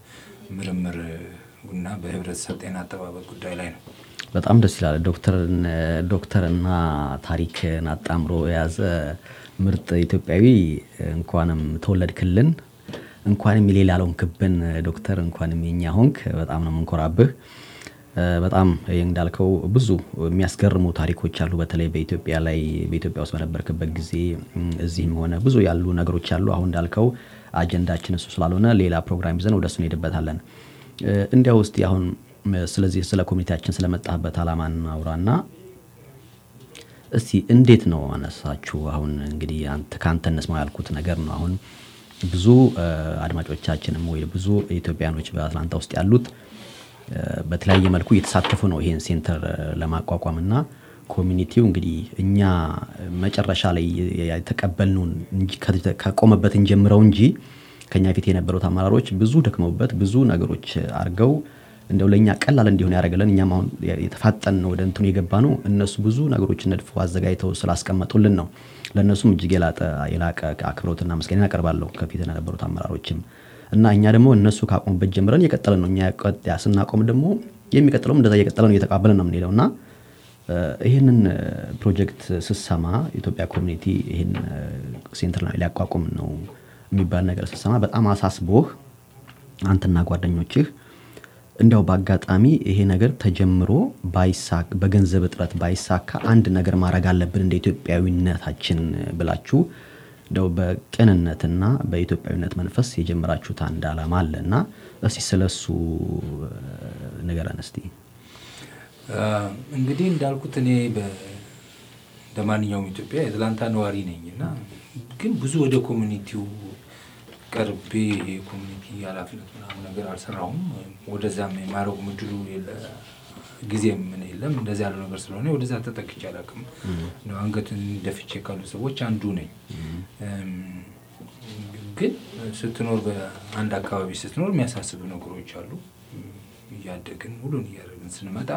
በምርምር እና በህብረተሰብ ጤና አጠባበቅ ጉዳይ ላይ ነው። በጣም ደስ ይላል። ዶክተርን ዶክተርና ታሪክን አጣምሮ የያዘ ምርጥ ኢትዮጵያዊ እንኳንም ተወለድክልን፣ እንኳንም የሌላ ሆንክብን ዶክተር፣ እንኳንም የኛ ሆንክ። በጣም ነው የምንኮራብህ። በጣም እንዳልከው ብዙ የሚያስገርሙ ታሪኮች አሉ። በተለይ በኢትዮጵያ ላይ በኢትዮጵያ ውስጥ በነበርክበት ጊዜ እዚህም ሆነ ብዙ ያሉ ነገሮች አሉ። አሁን እንዳልከው አጀንዳችን እሱ ስላልሆነ ሌላ ፕሮግራም ይዘን ወደሱ እንሄድበታለን። እንዲያው ውስጥ አሁን ስለዚህ ስለ ኮሚኒቲያችን ስለመጣህበት አላማ እናውራና እስቲ እንዴት ነው አነሳችሁ? አሁን እንግዲህ ከአንተ እንስማው ያልኩት ነገር ነው። አሁን ብዙ አድማጮቻችንም ወይ ብዙ ኢትዮጵያኖች በአትላንታ ውስጥ ያሉት በተለያየ መልኩ እየተሳተፉ ነው ይሄን ሴንተር ለማቋቋም እና ኮሚኒቲው እንግዲህ እኛ መጨረሻ ላይ የተቀበልነውን ከቆመበት እንጀምረው እንጂ ከኛ ፊት የነበሩት አመራሮች ብዙ ደክመውበት ብዙ ነገሮች አድርገው እንደው ለእኛ ቀላል እንዲሆን ያደረገልን እኛም አሁን የተፋጠን ወደ እንትኑ የገባ ነው። እነሱ ብዙ ነገሮችን ነድፎ አዘጋጅተው ስላስቀመጡልን ነው። ለእነሱም እጅግ የላቀ አክብሮትና ምስጋና ያቀርባለሁ ከፊት የነበሩት አመራሮችም እና እኛ ደግሞ እነሱ ካቆሙበት ጀምረን እየቀጠልን ነው። እኛ ስናቆም ደግሞ የሚቀጥለውም እንደዛ እየቀጠለ ነው፣ እየተቀባበልን ነው የምንሄደው እና ይህንን ፕሮጀክት ስሰማ ኢትዮጵያ ኮሚኒቲ ይህን ሴንተር ሊያቋቁም ነው የሚባል ነገር ስሰማ በጣም አሳስቦህ አንተና ጓደኞችህ እንዲያው በአጋጣሚ ይሄ ነገር ተጀምሮ በገንዘብ እጥረት ባይሳካ አንድ ነገር ማድረግ አለብን እንደ ኢትዮጵያዊነታችን ብላችሁ እንደው በቅንነትና በኢትዮጵያዊነት መንፈስ የጀመራችሁት አንድ አላማ አለ እና እስቲ ስለሱ ንገረን እስቲ። እንግዲህ እንዳልኩት እኔ እንደ ማንኛውም ኢትዮጵያ የአትላንታ ነዋሪ ነኝ እና ግን ብዙ ወደ ኮሚኒቲው ቀርቤ የኮሚኒቲ ኃላፊነት ምናምን ነገር አልሰራሁም። ወደዛም የማድረጉ ምድሉ ጊዜ ምን የለም። እንደዚህ ያለው ነገር ስለሆነ ወደዛ ተጠቅቼ አላውቅም። አንገትን ደፍቼ ካሉ ሰዎች አንዱ ነኝ። ግን ስትኖር በአንድ አካባቢ ስትኖር የሚያሳስቡ ነገሮች አሉ። እያደግን ሁሉን እያደረግን ስንመጣ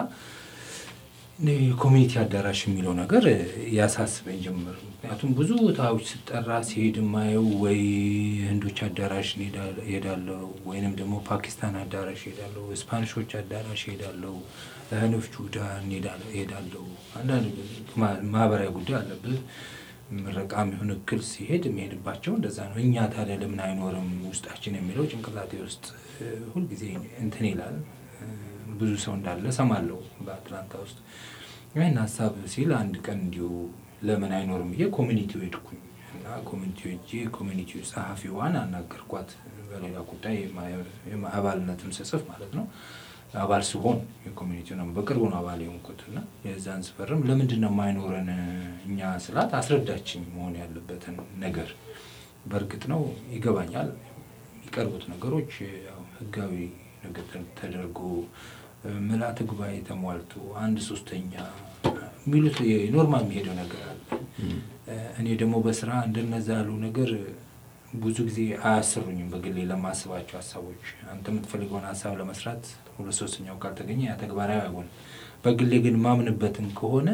ኮሚኒቲ አዳራሽ የሚለው ነገር ያሳስበኝ ጀምር። ምክንያቱም ብዙ ቦታዎች ስጠራ ሲሄድ የማየው ወይ ህንዶች አዳራሽ ሄዳለሁ፣ ወይንም ደግሞ ፓኪስታን አዳራሽ ሄዳለሁ፣ ስፓኒሾች አዳራሽ ሄዳለሁ፣ ህኖች ሱዳን ሄዳለሁ። አንዳንድ ማህበራዊ ጉዳይ አለብህ ምረቃም ይሁን እክል ሲሄድ የሚሄድባቸው እንደዛ ነው። እኛ ታዲያ ለምን አይኖርም ውስጣችን የሚለው ጭንቅላቴ ውስጥ ሁልጊዜ እንትን ይላል። ብዙ ሰው እንዳለ ሰማለሁ በአትላንታ ውስጥ። ይህን ሀሳብ ሲል አንድ ቀን እንዲሁ ለምን አይኖርም ብዬ ኮሚኒቲው ሄድኩኝ እና ኮሚኒቲው ሄጄ ኮሚኒቲው ጸሐፊዋን አናገርኳት። በሌላ ጉዳይ አባልነትም ስጽፍ ማለት ነው አባል ሲሆን የኮሚኒቲው ነው በቅርቡ ነው አባል የሆንኩት እና የዛን ስፈርም ለምንድን ነው የማይኖረን እኛ ስላት አስረዳችኝ መሆን ያለበትን ነገር። በእርግጥ ነው ይገባኛል። የሚቀርቡት ነገሮች ህጋዊ ነገር ተደርጎ ምልአተ ጉባኤ ተሟልቶ አንድ ሶስተኛ የሚሉት ኖርማል የሚሄደው ነገር አለ። እኔ ደግሞ በስራ እንደነዛ ያሉ ነገር ብዙ ጊዜ አያሰሩኝም። በግሌ ለማስባቸው ሀሳቦች አንተ የምትፈልገውን ሀሳብ ለመስራት ሁለት ሶስተኛው ካልተገኘ ያ ተግባራዊ አይሆንም። በግሌ ግን ማምንበትን ከሆነ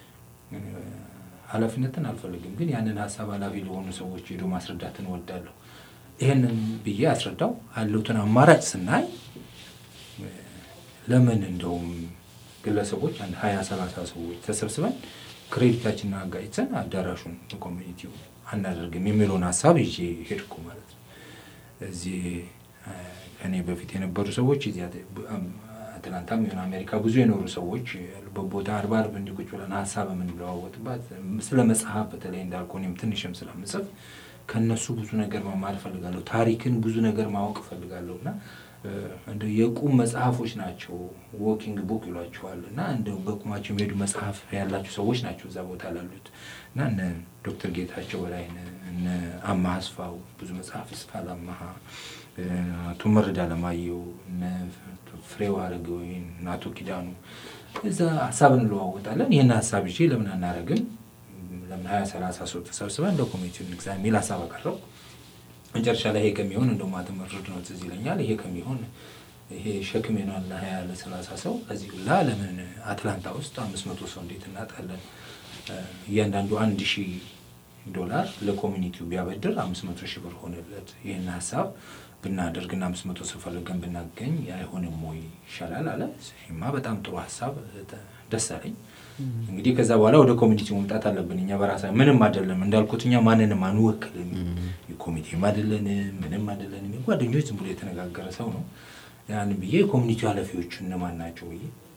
ኃላፊነትን አልፈልግም። ግን ያንን ሀሳብ ኃላፊ ለሆኑ ሰዎች ሄዶ ማስረዳትን እወዳለሁ። ይህንን ብዬ አስረዳው ያለውትን አማራጭ ስናይ ለምን እንደውም ግለሰቦች አንድ ሀያ ሰላሳ ሰዎች ተሰብስበን ክሬዲታችንን አጋጭተን አዳራሹን ኮሚኒቲው አናደርግም የሚለውን ሀሳብ ይዤ ሄድኩ ማለት ነው። እዚህ ከኔ በፊት የነበሩ ሰዎች እዚህ አትላንታም ይሁን አሜሪካ ብዙ የኖሩ ሰዎች ያሉበት ቦታ አርባ አርብ እንዲህ ቁጭ ብለን ሀሳብ የምንለዋወጥባት ስለ መጽሐፍ በተለይ እንዳልኩ እኔም ትንሽም ስለምጽፍ ከነሱ ብዙ ነገር መማር እፈልጋለሁ። ታሪክን ብዙ ነገር ማወቅ እፈልጋለሁ እና እንደ የቁም መጽሐፎች ናቸው። ዎኪንግ ቡክ ይሏቸዋል እና እንደ በቁማቸው የሚሄዱ መጽሐፍ ያላቸው ሰዎች ናቸው እዛ ቦታ ላሉት እና እነ ዶክተር ጌታቸው በላይ እነ አማሀ አስፋው ብዙ መጽሐፍ ይጽፋል። አማሀ አቶ መረዳ ለማየሁ እነ ፍሬው አረጋወይን እነ አቶ ኪዳኑ እዛ ሀሳብ እንለዋወጣለን። ይህን ሀሳብ ይዤ ለምን አናረግም ለምን ሀያ ሰላሳ ሰው ተሰብስበን እንደ ኮሚኒቲ ንግዛ የሚል ሀሳብ አቀረብኩ። መጨረሻ ላይ ይሄ ከሚሆን እንደው ማተመርድ ነው ትዝ ይለኛል። ይሄ ከሚሆን ይሄ ሸክም ይሆናል ለሀያ ለሰላሳ ሰው ከዚህ ሁላ ለምን አትላንታ ውስጥ አምስት መቶ ሰው እንዴት እናጣለን? እያንዳንዱ አንድ ሺህ ዶላር ለኮሚኒቲው ቢያበድር አምስት መቶ ሺህ ብር ሆነለት። ይህን ሀሳብ ብናደርግና አምስት መቶ ሰው ፈልገን ብናገኝ አይሆንም ወይ ይሻላል አለ። ይሄማ በጣም ጥሩ ሀሳብ ደስ አለኝ። እንግዲህ ከዛ በኋላ ወደ ኮሚኒቲ መምጣት አለብን። እኛ በራሳ ምንም አይደለም እንዳልኩት እኛ ማንንም አንወክልም። ኮሚቴም አይደለንም፣ ምንም አይደለንም። ጓደኞች ዝም ብሎ የተነጋገረ ሰው ነው። ያን ብዬ የኮሚኒቲ ኃላፊዎቹ እነማን ናቸው ብዬ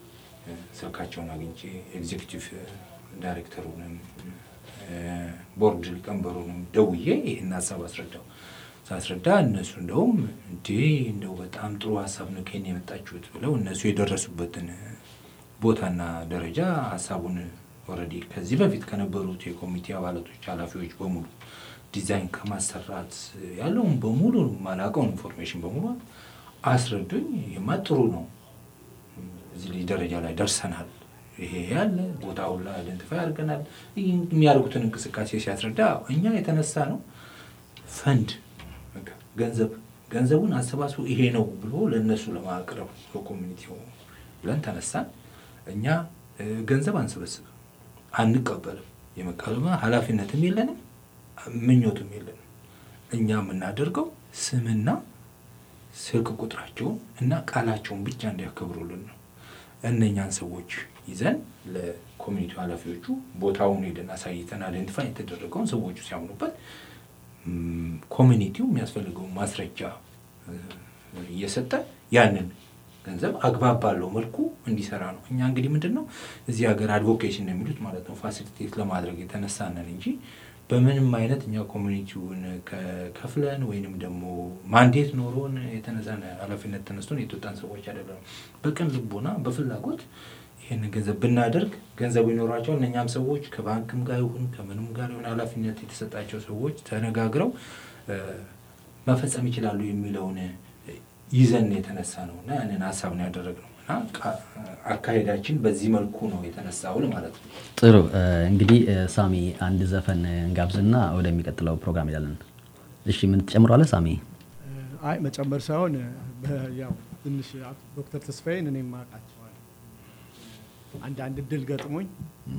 ስልካቸውን አግኝቼ ኤግዜክቲቭ ዳይሬክተሩንም ቦርድ ሊቀመንበሩንም ደውዬ ይህን ሀሳብ አስረዳው። ሳስረዳ እነሱ እንደውም እንዴ እንደው በጣም ጥሩ ሀሳብ ነው ከኔ የመጣችሁት ብለው እነሱ የደረሱበትን ቦታና ደረጃ ሀሳቡን ኦልሬዲ ከዚህ በፊት ከነበሩት የኮሚቴ አባላቶች ኃላፊዎች በሙሉ ዲዛይን ከማሰራት ያለውን በሙሉ ማላውቀውን ኢንፎርሜሽን በሙሉ አስረዱኝ። ይህማ ጥሩ ነው፣ እዚህ ልጅ ደረጃ ላይ ደርሰናል፣ ይሄ ያለ ቦታውን ላይ አይደንቲፋይ አድርገናል። የሚያደርጉትን እንቅስቃሴ ሲያስረዳ እኛ የተነሳ ነው ፈንድ ገንዘብ ገንዘቡን አሰባስቦ ይሄ ነው ብሎ ለእነሱ ለማቅረብ በኮሚኒቲው ብለን ተነሳን። እኛ ገንዘብ አንሰበስብም፣ አንቀበልም። የመቀበል ኃላፊነትም የለንም፣ ምኞትም የለንም። እኛ የምናደርገው ስምና ስልክ ቁጥራቸውን እና ቃላቸውን ብቻ እንዲያከብሩልን ነው። እነኛን ሰዎች ይዘን ለኮሚኒቲው ኃላፊዎቹ ቦታውን ሄደን አሳይተን አይደንቲፋይ የተደረገውን ሰዎቹ ሲያምኑበት ኮሚኒቲው የሚያስፈልገውን ማስረጃ እየሰጠ ያንን ገንዘብ አግባብ ባለው መልኩ እንዲሰራ ነው። እኛ እንግዲህ ምንድን ነው እዚህ ሀገር አድቮኬሽን ነው የሚሉት ማለት ነው ፋሲሊቴት ለማድረግ የተነሳነን እንጂ በምንም አይነት እኛ ኮሚኒቲውን ከፍለን ወይንም ደግሞ ማንዴት ኖሮን የተነሳን ኃላፊነት ተነስቶን የተወጣን ሰዎች አይደለም። በቅን ልቦና በፍላጎት ይህንን ገንዘብ ብናደርግ ገንዘቡ ይኖራቸዋል። እነኛም ሰዎች ከባንክም ጋር ይሁን ከምንም ጋር ይሁን ኃላፊነት የተሰጣቸው ሰዎች ተነጋግረው መፈጸም ይችላሉ የሚለውን ይዘን የተነሳ ነው እና ያንን ሀሳብ ነው ያደረግነው እና አካሄዳችን በዚህ መልኩ ነው የተነሳውን ማለት ነው። ጥሩ እንግዲህ ሳሚ አንድ ዘፈን እንጋብዝና ወደሚቀጥለው ፕሮግራም ይላለን። እሺ ምን ትጨምሯለህ ሳሚ? አይ መጨመር ሳይሆን ያው ትንሽ ዶክተር ተስፋዬን እኔም አውቃቸዋለሁ። አንዳንድ እድል ገጥሞኝ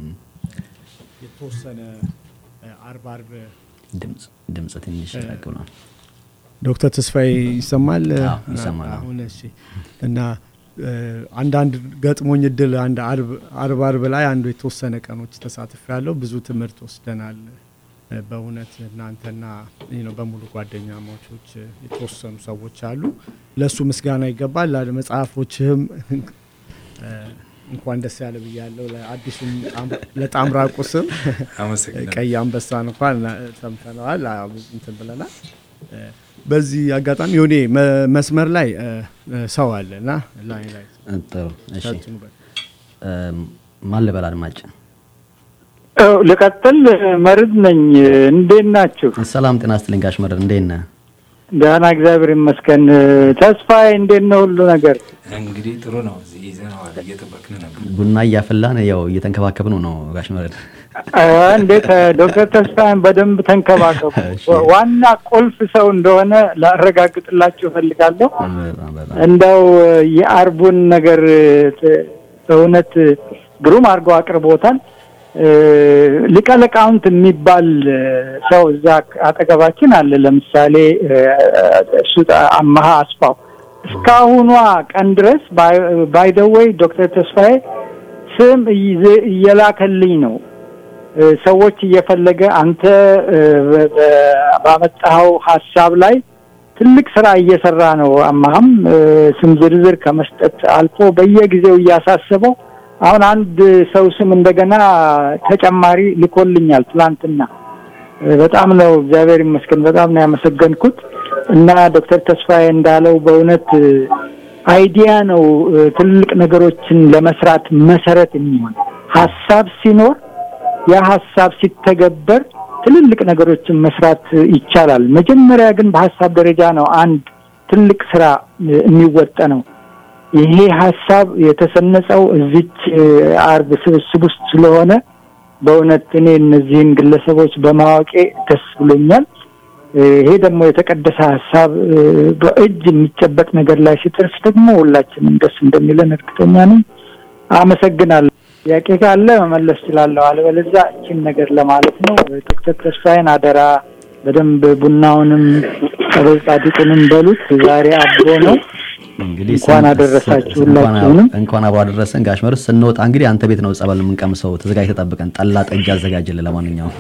የተወሰነ አርብ አርብ ድምፅ ድምፅ ትንሽ ራቅ ብሏል። ዶክተር ተስፋዬ ይሰማል? ይሰማል። አሁን እሺ። እና አንዳንድ ገጥሞኝ እድል አንድ አርብ አርብ ላይ አንዱ የተወሰነ ቀኖች ተሳትፍ ያለው ብዙ ትምህርት ወስደናል። በእውነት እናንተና ነው በሙሉ ጓደኛማቾች የተወሰኑ ሰዎች አሉ። ለእሱ ምስጋና ይገባል። መጽሐፎችህም እንኳን ደስ ያለ ብያለሁ። ለአዲሱም ለጣምራ ቁስም ቀይ አንበሳን እንኳን ሰምተነዋል፣ እንትን ብለናል። በዚህ አጋጣሚ የሆኔ መስመር ላይ ሰው አለ እና ላይ ላይ ጥሩ እሺ፣ ማን ልበል አድማጭ? ልቀጥል። መርድ ነኝ። እንዴት ናችሁ? ሰላም ጤና ይስጥልኝ ጋሽ መርድ፣ እንዴት ነህ? ደህና እግዚአብሔር ይመስገን። ተስፋዬ እንዴት ነው ሁሉ ነገር? እንግዲህ ጥሩ ነው። እዚህ ይዘነዋል፣ እየጠበቅን ነበር። ቡና እያፈላን ያው እየተንከባከብን ነው ጋሽ መርድ። እንዴት ዶክተር ተስፋዬን በደንብ ተንከባከቡ። ዋና ቁልፍ ሰው እንደሆነ ላረጋግጥላችሁ እፈልጋለሁ። እንደው የአርቡን ነገር በእውነት ግሩም አድርገው አቅርቦታል። ሊቀ ሊቃውንት የሚባል ሰው እዛ አጠገባችን አለ። ለምሳሌ እሱ አመሀ አስፋው እስካሁኗ ቀን ድረስ ባይደወይ ዶክተር ተስፋዬ ስም እየላከልኝ ነው ሰዎች እየፈለገ አንተ ባመጣኸው ሀሳብ ላይ ትልቅ ስራ እየሰራ ነው። አማህም ስም ዝርዝር ከመስጠት አልፎ በየጊዜው እያሳሰበው አሁን አንድ ሰው ስም እንደገና ተጨማሪ ልኮልኛል ትላንትና። በጣም ነው እግዚአብሔር ይመስገን፣ በጣም ነው ያመሰገንኩት። እና ዶክተር ተስፋዬ እንዳለው በእውነት አይዲያ ነው ትልቅ ነገሮችን ለመስራት መሰረት የሚሆን ሀሳብ ሲኖር ያ ሀሳብ ሲተገበር ትልልቅ ነገሮችን መስራት ይቻላል። መጀመሪያ ግን በሀሳብ ደረጃ ነው አንድ ትልቅ ስራ የሚወጠነው። ይሄ ሀሳብ የተሰነጸው እዚች አርብ ስብስብ ውስጥ ስለሆነ በእውነት እኔ እነዚህን ግለሰቦች በማወቄ ደስ ብሎኛል። ይሄ ደግሞ የተቀደሰ ሀሳብ በእጅ የሚጨበጥ ነገር ላይ ሲደርስ ደግሞ ሁላችንም ደስ እንደሚለን እርግጠኛ ነኝ። አመሰግናለሁ። ጥያቄ ካለ መመለስ እችላለሁ። አለበለዚያ እችን ነገር ለማለት ነው። ዶክተር ተስፋዬን አደራ በደንብ ቡናውንም ጸበል ጻድቁንም በሉት። ዛሬ አብሮ ነው። እንግዲህ እንኳን አደረሳችሁ ሁላችሁንም። እንኳን አብሮ አደረሰን ጋሽ መርስ። ስንወጣ እንግዲህ አንተ ቤት ነው ጸበል የምንቀምሰው። ተዘጋጅ ተጠብቀን ጠላ ጠጅ አዘጋጅልን። ለማንኛውም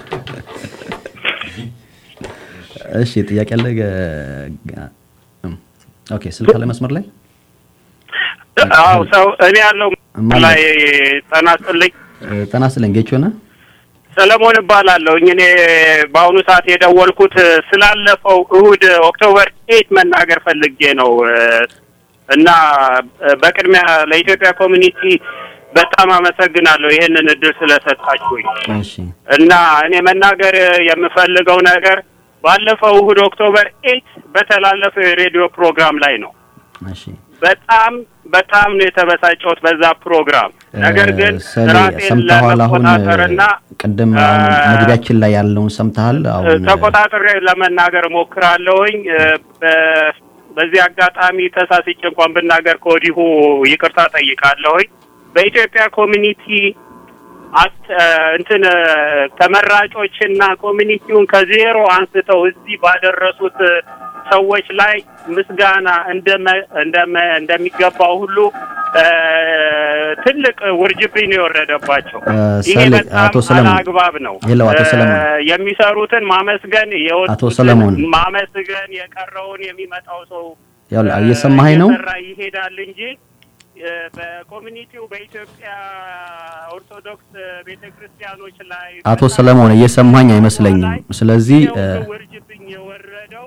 እሺ፣ ጥያቄ አለ? ኦኬ፣ ስልክ አለ መስመር ላይ አዎ ሰው እኔ ያለው ማን ላይ ጤና ይስጥልኝ እ፣ ጤና ይስጥልኝ ጌቾ ነህ? ሰለሞን እባላለሁ። እኔ በአሁኑ ሰዓት የደወልኩት ስላለፈው እሁድ ኦክቶበር ኤት መናገር ፈልጌ ነው እ፣ እና እ፣ በቅድሚያ ለኢትዮጵያ ኮሚኒቲ በጣም አመሰግናለሁ ይህንን እድል ስለሰጣችሁኝ እሺ እና እኔ መናገር የምፈልገው ነገር ባለፈው እሁድ ኦክቶበር ኤት በተላለፈው የሬዲዮ ፕሮግራም ላይ ነው። እሺ በጣም በጣም ነው የተበሳጨሁት በዛ ፕሮግራም። ነገር ግን ሰሌ ራሴን ሰምተዋል? አሁን ለመቆጣጠርና ቅድም አሁን መግቢያችን ላይ ያለውን ሰምተሃል? አሁን ተቆጣጥሬ ለመናገር ሞክራለሁኝ። እ፣ በ- በዚህ አጋጣሚ ተሳስቼ እንኳን ብናገር ከወዲሁ ይቅርታ ጠይቃለሁኝ። በኢትዮጵያ ኮሚኒቲ አት- እ፣ እንትን እ፣ ተመራጮችና ኮሚኒቲውን ከዜሮ አንስተው እዚህ ባደረሱት እ፣ ሰዎች ላይ ምስጋና እንደመ- እንደመ- እንደሚገባው ሁሉ እ፣ ትልቅ ውርጅብኝ ነው የወረደባቸው። እ፣ ይሄ ሰሌ በጣም አቶ ሰለሞን አላግባብ ነው። ሄሎ አቶ እ፣ ሰለሞን የሚሰሩትን ማመስገን የወጡትን አቶ ሰለሞን ማመስገን የቀረውን የሚመጣው ሰው ያው እየሰማኸኝ ነው? እየሰራ ይሄዳል እንጂ እ፣ በኮሚኒቲው በኢትዮጵያ ኦርቶዶክስ ቤተ ክርስቲያኖች ላይ አቶ ሰለሞን እየሰማኝ አይመስለኝም። ስለዚህ እ፣ ውርጅብኝ የወረደው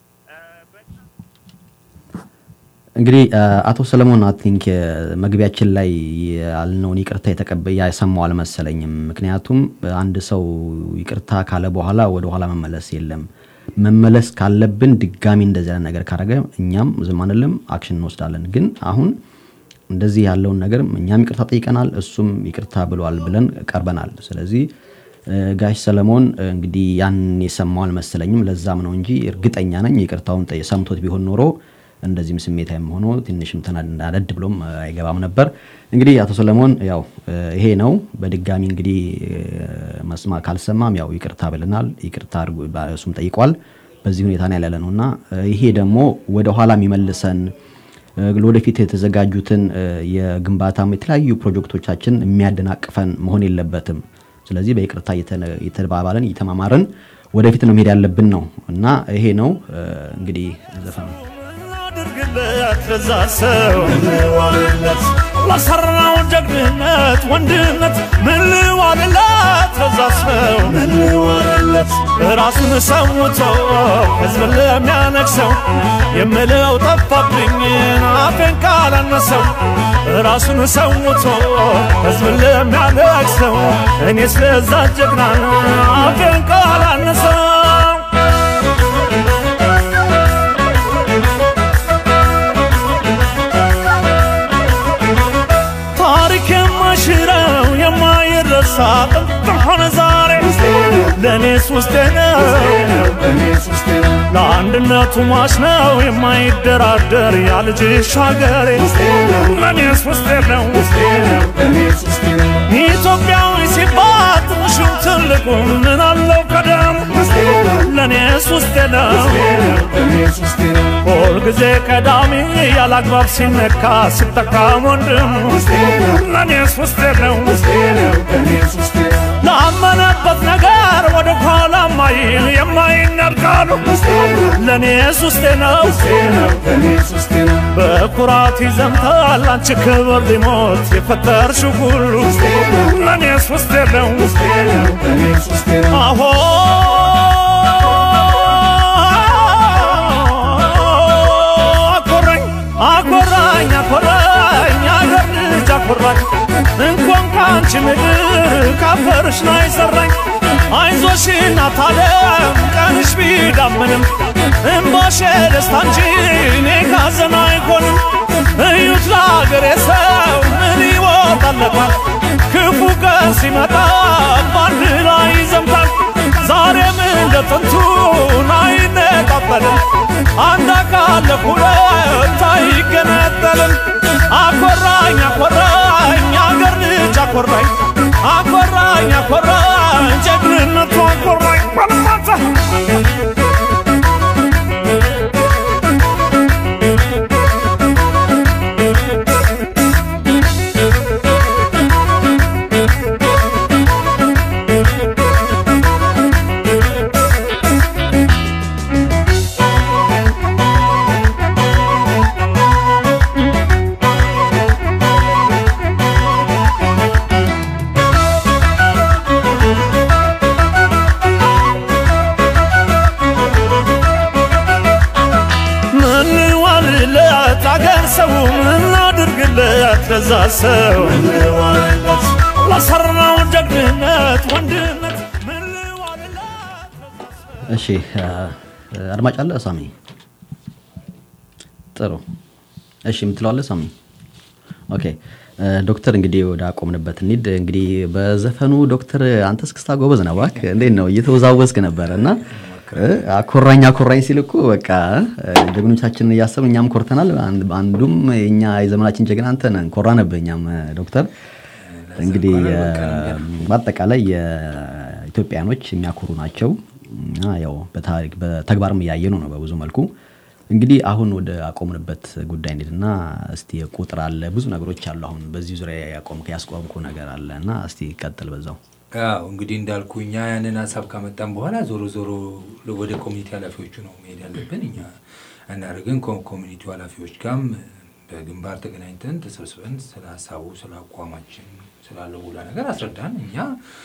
እንግዲህ እ፣ አቶ ሰለሞን አይ ቲንክ መግቢያችን ላይ ያልነውን ይቅርታ የተቀበ ያሰማው አልመሰለኝም። ምክንያቱም አንድ ሰው ይቅርታ ካለ በኋላ ወደ ኋላ መመለስ የለም። መመለስ ካለብን ድጋሚ እንደዚህ አይነት ነገር ካደረገ እኛም ዝም አንልም፣ አክሽን እንወስዳለን። ግን አሁን እንደዚህ ያለውን ነገር እኛም ይቅርታ ጠይቀናል፣ እሱም ይቅርታ ብሏል ብለን ቀርበናል። ስለዚህ እ፣ ጋሽ ሰለሞን እ፣ እንግዲህ ያን የሰማው አልመሰለኝም። ለዛም ነው እንጂ እርግጠኛ ነኝ ይቅርታውን ጠይ- ሰምቶት ቢሆን ኖሮ እንደዚህም ስሜታዊም ሆኖ ትንሽም ተናደድ ብሎም እ፣ አይገባም ነበር። እንግዲህ አቶ ሰለሞን ያው እ፣ ይሄ ነው። በድጋሚ እንግዲህ እ፣ መስማ ካልሰማም ያው ይቅርታ ብለናል። ይቅርታ አድርጉ ባ- እሱም ጠይቋል። በዚህ ሁኔታ ነው ያለ ነው እና እ፣ ይሄ ደግሞ ወደ ኋላ የሚመልሰን እ፣ ለወደፊት የተዘጋጁትን እ፣ የግንባታም የተለያዩ ፕሮጀክቶቻችን የሚያደናቅፈን መሆን የለበትም። ስለዚህ በይቅርታ እየተነ- እየተባባልን እየተማማርን ወደፊት ነው መሄድ ያለብን ነው እና ይሄ ነው እ፣ እንግዲህ ዘፈኑ አድርግለት ለዛ ሰው ምንዋልለት ለሰራው ጀግንነት ወንድነት ምንዋልለት ለዛ ሰው ምንዋልለት ራሱን ሰውቶ ህዝብን ለሚያነግሰው የምለው ጠፋብኝ አፌን ካላነሰው ራሱን ሰውቶ ህዝብን ለሚያነግሰው እኔ ስለዛ ጀግና አፌን ካላነሰው ታሪክ የማሽረው የማይረሳ ጥንትም ሆነ ዛሬ ለእኔስ ውስጤ ነው ለአንድነቱ ሟች ነው የማይደራደር ያልጅሽ ሀገሬ ለእኔስ ውስጤ ነው ኢትዮጵያዊ ሲባል ትንሹም ትልቁ ምን አለው ቀደሙ ለእኔስ ውስጤ ነው ሁልጊዜ ቀዳሚ ያላግባብ ሲነካ ሲጠቃም ወንድሙ ለእኔስ ውስጤ ነው ላመነበት ነገር ወደ ኋላ ማይል የማይነርቃሉ ለእኔስ ውስጤ ነው በኩራት ይዘምታል አንቺ ክብር ሊሞት የፈጠርሽው ሁሉ ለእኔስ ውስጤ ነው አሆ አኮራኝ አኮራኝ አኮራኝ አገር ልጅ አኮራኝ እንኳን ከአንቺ ምድር ካፈርሽ ላይ ሰራኝ አይዞሽ እናት ዓለም ቀንሽ ቢዳምንም እምባሽ ደስታ እንጂ እኔ ካዘን አይሆንም እዩት ለአገሬ ሰው ምን ይወጣለታል ክፉ ቀን ሲመጣ በአንድ ላይ ይዘምታል ዛሬም እንደ ጥንቱ አይነጣጠልም አንድ አካል ለሁለት አይገነጠልም አኮራኝ አኮራኝ አገር ልጅ አኮራኝ አኮራኝ አኮራኝ ጀግንነቱ አኮራኝ ባለማታ ሰው ለሰራው ጀግንነት ወንድነት እሺ አድማጭ አለ ሳሚ? ጥሩ እሺ፣ የምትለዋለ ሳሚ? ኦኬ ዶክተር እንግዲህ ወደ አቆምንበት እንሂድ። እንግዲህ በዘፈኑ ዶክተር አንተ እስክስታ ጎበዝ ነው እባክህ። እንዴት ነው እየተወዛወዝክ ነበረ እና አኮራኝ አኮራኝ ሲል እኮ በቃ ጀግኖቻችንን እያሰብን እኛም ኮርተናል። አንዱም የኛ የዘመናችን ጀግና አንተ ነህ። ኮራንብህ እኛም ዶክተር። እንግዲህ በአጠቃላይ የኢትዮጵያኖች የሚያኮሩ ናቸው እና ያው በታሪክ በተግባርም እያየኑ ነው በብዙ መልኩ። እንግዲህ አሁን ወደ አቆምንበት ጉዳይ እንሂድና እስቲ ቁጥር አለ ብዙ ነገሮች አሉ። አሁን በዚህ ዙሪያ ያቆምክ ያስቆምኩ ነገር አለ እና እስቲ ቀጥል በዛው። አዎ እንግዲህ እንዳልኩ እኛ ያንን ሀሳብ ካመጣን በኋላ ዞሮ ዞሮ ወደ ኮሚኒቲ ኃላፊዎቹ ነው መሄድ ያለብን። እኛ እናደርግን ኮሚኒቲ ኃላፊዎች ጋርም በግንባር ተገናኝተን ተሰብስበን ስለ ሀሳቡ፣ ስለ አቋማችን፣ ስላለው ሁላ ነገር አስረዳን። እኛ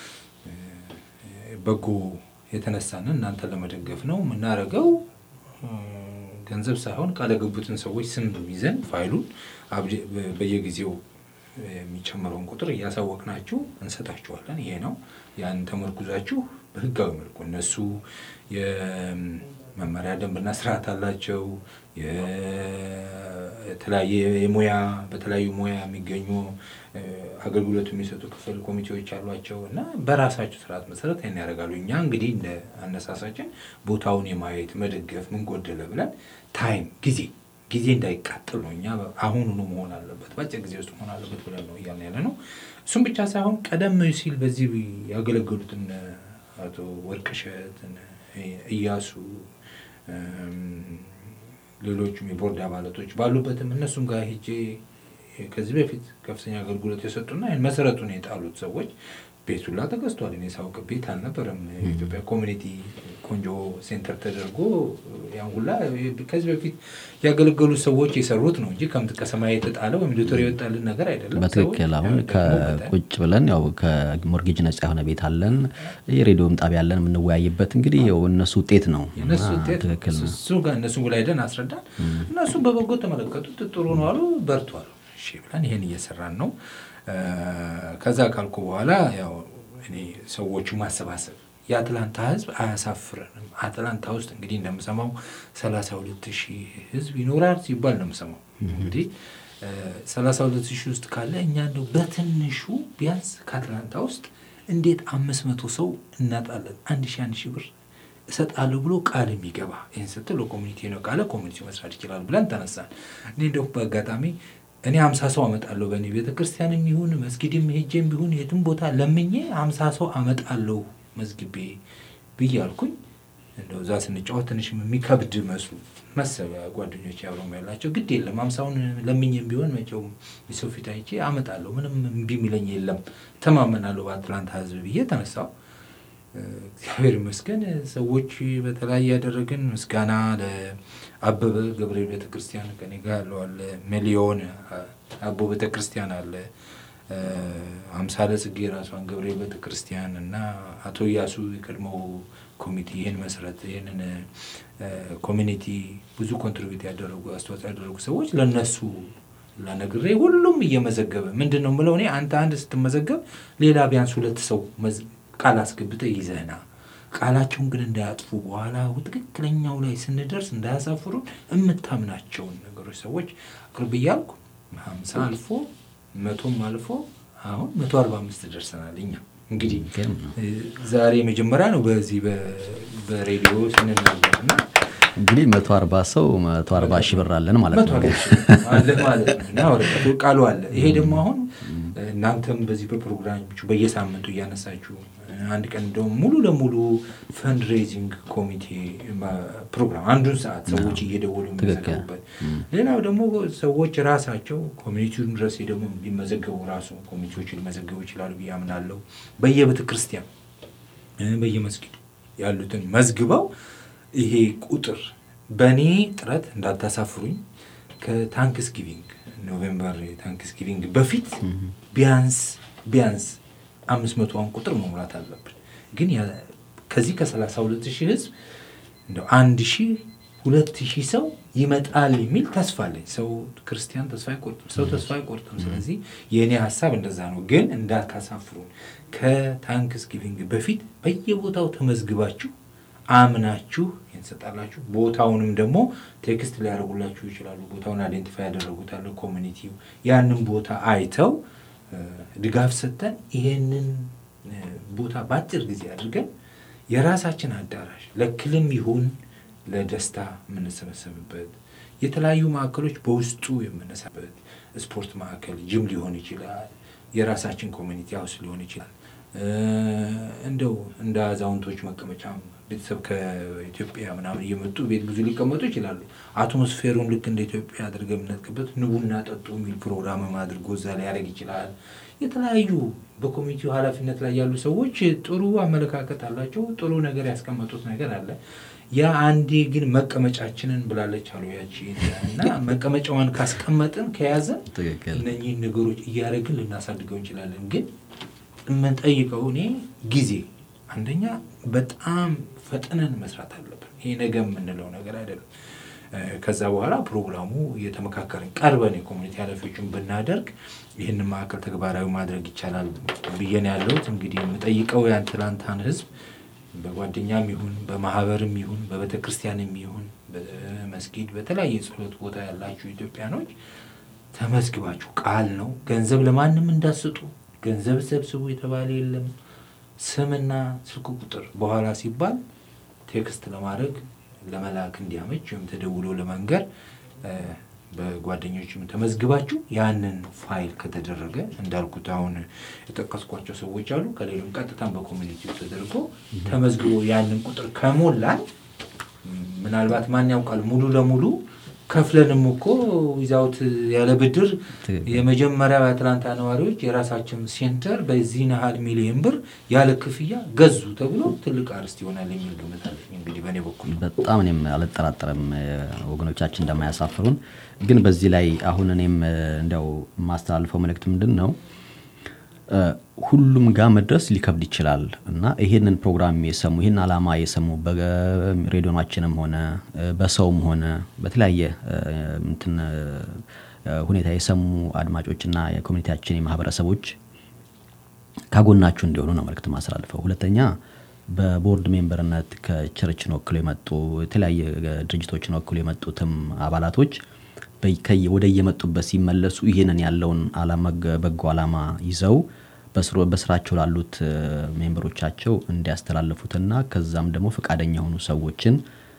በጎ የተነሳንን እናንተን ለመደገፍ ነው የምናደርገው። ገንዘብ ሳይሆን ቃል የገቡትን ሰዎች ስም ይዘን ፋይሉን በየጊዜው የሚጨምረውን ቁጥር እያሳወቅናችሁ እንሰጣችኋለን። ይሄ ነው። ያን ተመርኩዛችሁ በህጋዊ መልኩ እነሱ የመመሪያ ደንብና ስርዓት አላቸው። የተለያየ የሙያ በተለያዩ ሙያ የሚገኙ አገልግሎት የሚሰጡ ክፍል ኮሚቴዎች አሏቸው እና በራሳቸው ስርዓት መሰረት ይህን ያደርጋሉ። እኛ እንግዲህ እንደ አነሳሳችን ቦታውን የማየት መደገፍ ምን ጎደለ ብለን ታይም ጊዜ ጊዜ እንዳይቃጥል ነው። እኛ አሁኑኑ መሆን አለበት በአጭር ጊዜ ውስጥ መሆን አለበት ብለን ነው እያልን ያለ ነው። እሱም ብቻ ሳይሆን ቀደም ሲል በዚህ ያገለገሉትን አቶ ወርቅሸት፣ እያሱ፣ ሌሎቹም የቦርድ አባላቶች ባሉበትም እነሱም ጋር ሄጄ ከዚህ በፊት ከፍተኛ አገልግሎት የሰጡና መሰረቱን የጣሉት ሰዎች ቤት ሁላ ተገዝቷል። እኔ ሳውቅ ቤት አልነበረም። የኢትዮጵያ ኮሚኒቲ ቆንጆ ሴንተር ተደርጎ ያን ሁላ ከዚህ በፊት ያገለገሉት ሰዎች የሰሩት ነው እንጂ ከምት ከሰማይ የተጣለ ወይም ዶክተር የወጣልን ነገር አይደለም። በትክክል አሁን ከቁጭ ብለን ያው ከሞርጌጅ ነጻ የሆነ ቤት አለን፣ የሬዲዮም ጣቢያ አለን የምንወያይበት እንግዲህ ያው እነሱ ውጤት ነው። እነሱ ውጤት እሱ ጋር እነሱ ላይ ሄደን አስረዳን። እነሱ በበጎ ተመለከቱት። ጥሩ ነው አሉ፣ በርቱ አሉ። እሺ ብለን ይሄን እየሰራን ነው። ከዛ ካልኩ በኋላ ያው እኔ ሰዎቹ ማሰባሰብ የአትላንታ ህዝብ አያሳፍረንም። አትላንታ ውስጥ እንግዲህ እንደምሰማው ሰላሳ ሁለት ሺህ ህዝብ ይኖራል ሲባል ነው የምሰማው። እንግዲህ ሰላሳ ሁለት ሺህ ውስጥ ካለ እኛ እንደው በትንሹ ቢያንስ ከአትላንታ ውስጥ እንዴት አምስት መቶ ሰው እናጣለን? አንድ ሺህ አንድ ሺህ ብር እሰጣለሁ ብሎ ቃል የሚገባ ይህን ስትል ኮሚኒቲ ነው ቃለ ኮሚኒቲ መስራት ይችላል ብለን ተነሳን። እኔ እንደው በአጋጣሚ እኔ ሀምሳ ሰው አመጣለሁ በእኔ ቤተ ክርስቲያንም ይሁን መስጊድም ሄጄም ቢሆን የትም ቦታ ለምኜ ሀምሳ ሰው አመጣለሁ መዝግቤ ብዬ አልኩኝ። እንደው እዛ ስንጫወት ትንሽ የሚከብድ መስሉ መሰብ ጓደኞች አብረው ያላቸው ግድ የለም ሀምሳውን ለምኜም ቢሆን መቼውም የሰው ፊት አይቼ አመጣለሁ ምንም እምቢ የሚለኝ የለም ተማመናለሁ በአትላንታ ህዝብ ብዬ ተነሳው። እግዚአብሔር ይመስገን ሰዎች በተለያየ ያደረግን ምስጋና ለአበበ ገብርኤል ቤተክርስቲያን ከኔ ጋር ያለው አለ፣ ሚሊዮን አቦ ቤተክርስቲያን አለ፣ አምሳለ ጽጌ ራሷን ገብርኤል ቤተክርስቲያን እና አቶ እያሱ የቀድሞው ኮሚቴ ይህን መሰረት ይህንን ኮሚኒቲ ብዙ ኮንትሪቢዩት ያደረጉ አስተዋጽኦ ያደረጉ ሰዎች ለነሱ ለነግሬ ሁሉም እየመዘገበ ምንድን ነው የምለው እኔ አንተ አንድ ስትመዘገብ ሌላ ቢያንስ ሁለት ሰው ቃል አስገብተህ ይዘህና ቃላቸውን ግን እንዳያጥፉ በኋላ ትክክለኛው ላይ ስንደርስ እንዳያሳፍሩን የምታምናቸውን ነገሮች ሰዎች ቅርብ እያልኩ ሀምሳ አልፎ መቶም አልፎ አሁን መቶ አርባ አምስት ደርሰናል። እኛ እንግዲህ ዛሬ መጀመሪያ ነው በዚህ በሬዲዮ ስንናገር እና እንግዲህ መቶ አርባ ሰው መቶ አርባ ሺህ ብር አለን ማለት ነው አለ ማለት ነው እና ወረቀቱ ቃሉ አለ። ይሄ ደግሞ አሁን እናንተም በዚህ በፕሮግራሞቹ በየሳምንቱ እያነሳችሁ አንድ ቀን ደግሞ ሙሉ ለሙሉ ፈንድሬዚንግ ኮሚቴ ፕሮግራም አንዱን ሰዓት ሰዎች እየደወሉ የሚመዘገቡበት፣ ሌላው ደግሞ ሰዎች ራሳቸው ኮሚኒቲውን ድረስ ደግሞ ቢመዘገቡ ራሱ ኮሚኒቲዎቹ ሊመዘገቡ ይችላሉ ብዬ አምናለሁ። በየቤተ ክርስቲያን በየመስጊዱ ያሉትን መዝግበው ይሄ ቁጥር በእኔ ጥረት እንዳታሳፍሩኝ ከታንክስ ጊቪንግ ኖቬምበር ታንክስ ጊቪንግ በፊት ቢያንስ ቢያንስ አምስት መቶውን ቁጥር መሙላት አለብን። ግን ከዚህ ከሰላሳ ሁለት ሺህ ህዝብ እንደው አንድ ሺህ ሁለት ሺህ ሰው ይመጣል የሚል ተስፋ አለኝ። ሰው ክርስቲያን ተስፋ አይቆርጥም፣ ሰው ተስፋ አይቆርጥም። ስለዚህ የእኔ ሀሳብ እንደዛ ነው። ግን እንዳታሳፍሩን ከታንክስ ጊቪንግ በፊት በየቦታው ተመዝግባችሁ አምናችሁ ትሰጣላችሁ። ቦታውንም ደግሞ ቴክስት ሊያደርጉላችሁ ይችላሉ። ቦታውን አይዴንቲፋይ ያደረጉታል ኮሚኒቲው። ያንን ቦታ አይተው ድጋፍ ሰጥተን ይሄንን ቦታ በአጭር ጊዜ አድርገን የራሳችን አዳራሽ ለክልም ይሁን ለደስታ የምንሰበሰብበት የተለያዩ ማዕከሎች በውስጡ የምንሰበት ስፖርት ማዕከል ጅም ሊሆን ይችላል። የራሳችን ኮሚኒቲ ሀውስ ሊሆን ይችላል። እንደው እንደ አዛውንቶች መቀመጫም ቤተሰብ ከኢትዮጵያ ምናምን እየመጡ ቤት ብዙ ሊቀመጡ ይችላሉ። አትሞስፌሩን ልክ እንደ ኢትዮጵያ አድርገን የምንጠቅበት ንቡና ጠጡ የሚል ፕሮግራምም አድርጎ እዛ ሊያደርግ ይችላል። የተለያዩ በኮሚኒቲው ኃላፊነት ላይ ያሉ ሰዎች ጥሩ አመለካከት አላቸው። ጥሩ ነገር ያስቀመጡት ነገር አለ። ያ አንዴ ግን መቀመጫችንን ብላለች አሉ ያቺ እና መቀመጫዋን ካስቀመጥን ከያዘን እነኚህን ነገሮች እያደረግን ልናሳድገው እንችላለን። ግን የምንጠይቀው እኔ ጊዜ አንደኛ በጣም ፈጥነን መስራት አለብን። ይሄ ነገ የምንለው ነገር አይደለም። ከዛ በኋላ ፕሮግራሙ እየተመካከርን ቀርበን የኮሚኒቲ ኃላፊዎችን ብናደርግ ይህንን ማዕከል ተግባራዊ ማድረግ ይቻላል ብዬን ያለሁት እንግዲህ የምጠይቀው የአትላንታን ህዝብ በጓደኛም ይሁን በማህበርም ይሁን በቤተ ክርስቲያንም ይሁን በመስጊድ በተለያየ የጸሎት ቦታ ያላችሁ ኢትዮጵያኖች ተመዝግባችሁ ቃል ነው። ገንዘብ ለማንም እንዳስጡ ገንዘብ ሰብስቡ የተባለ የለም። ስምና ስልክ ቁጥር በኋላ ሲባል ቴክስት ለማድረግ ለመላክ እንዲያመች ወይም ተደውሎ ለመንገር በጓደኞችም ተመዝግባችሁ ያንን ፋይል ከተደረገ እንዳልኩት አሁን የጠቀስኳቸው ሰዎች አሉ። ከሌሎም ቀጥታም በኮሚኒቲው ተደርጎ ተመዝግቦ ያንን ቁጥር ከሞላን ምናልባት ማን ያውቃል ሙሉ ለሙሉ ከፍለንም እኮ ዊዛውት ያለ ብድር የመጀመሪያው የአትላንታ ነዋሪዎች የራሳችን ሴንተር በዚህ ናህል ሚሊየን ብር ያለ ክፍያ ገዙ ተብሎ ትልቅ አርስት ይሆናል የሚል ግምት አለኝ። እንግዲህ በእኔ በኩል በጣም እኔም አልጠራጠርም ወገኖቻችን እንደማያሳፍሩን። ግን በዚህ ላይ አሁን እኔም እንዲያው የማስተላልፈው መልእክት ምንድን ነው ሁሉም ጋር መድረስ ሊከብድ ይችላል እና ይሄንን ፕሮግራም የሰሙ ይህን አላማ የሰሙ በሬዲዮናችንም ሆነ በሰውም ሆነ በተለያየ እንትን ሁኔታ የሰሙ አድማጮችና የኮሚኒቲያችን የማህበረሰቦች ካጎናችሁ እንዲሆኑ ነው መልእክት ማስተላልፈው። ሁለተኛ በቦርድ ሜምበርነት ከቸርችን ወክሎ የመጡ የተለያየ ድርጅቶችን ወክሎ የመጡትም አባላቶች ወደ የመጡበት ሲመለሱ ይህንን ያለውን በጎ አላማ ይዘው በስራቸው ላሉት ሜምበሮቻቸው እንዲያስተላልፉትና ከዛም ደግሞ ፈቃደኛ የሆኑ ሰዎችን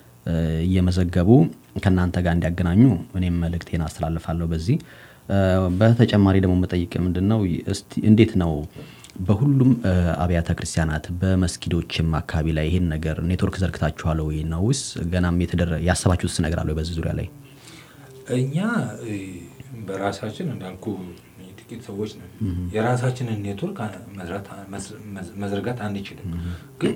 እየመዘገቡ ከእናንተ ጋር እንዲያገናኙ እኔም መልእክቴን አስተላልፋለሁ። በዚህ በተጨማሪ ደግሞ መጠይቅ ምንድን ነው እንዴት ነው በሁሉም አብያተ ክርስቲያናት በመስጊዶችም አካባቢ ላይ ይህን ነገር ኔትወርክ ዘርግታችኋል ወይ ነውስ ገናም ያሰባችሁት ነገር አለ በዚህ ዙሪያ ላይ? እኛ በራሳችን እንዳልኩ ጥቂት ሰዎች ነን። የራሳችንን ኔትወርክ መዘርጋት አንችልም። ግን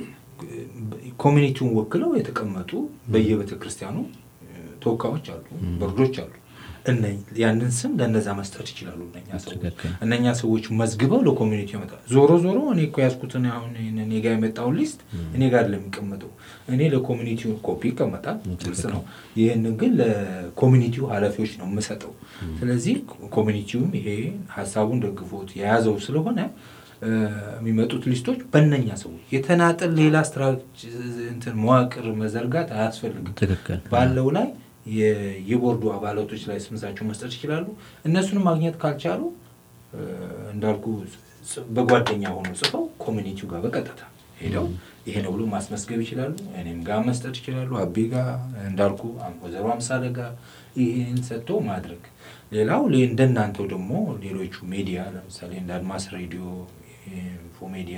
ኮሚኒቲውን ወክለው የተቀመጡ በየቤተ ክርስቲያኑ ተወካዮች አሉ፣ ቦርዶች አሉ። ያንን ስም ለነዛ መስጠት ይችላሉ። እነኛ ሰዎች እነኛ ሰዎች መዝግበው ለኮሚኒቲ ይመጣል። ዞሮ ዞሮ እኔ እኮ ያዝኩትን አሁን እኔ ጋር የመጣውን ሊስት እኔ ጋር ለሚቀመጠው እኔ ለኮሚኒቲው ኮፒ ይቀመጣል፣ ግልጽ ነው። ይህንን ግን ለኮሚኒቲው ኃላፊዎች ነው የምሰጠው። ስለዚህ ኮሚኒቲውም ይሄ ሀሳቡን ደግፎት የያዘው ስለሆነ የሚመጡት ሊስቶች በእነኛ ሰዎች የተናጠል ሌላ ስትራክቸር መዋቅር መዘርጋት አያስፈልግም። ትክክል ባለው ላይ የቦርዱ አባላቶች ላይ ስምሳቸው መስጠት ይችላሉ። እነሱንም ማግኘት ካልቻሉ እንዳልኩ በጓደኛ ሆኖ ጽፈው ኮሚኒቲው ጋር በቀጥታ ሄደው ይሄ ነው ብሎ ማስመስገብ ይችላሉ። እኔም ጋር መስጠት ይችላሉ። አቤ ጋር እንዳልኩ ወይዘሮ አምሳለ ጋር ይህን ሰጥቶ ማድረግ። ሌላው እንደናንተው ደግሞ ሌሎቹ ሚዲያ ለምሳሌ እንደ አድማስ ሬዲዮ፣ ኢንፎ ሚዲያ፣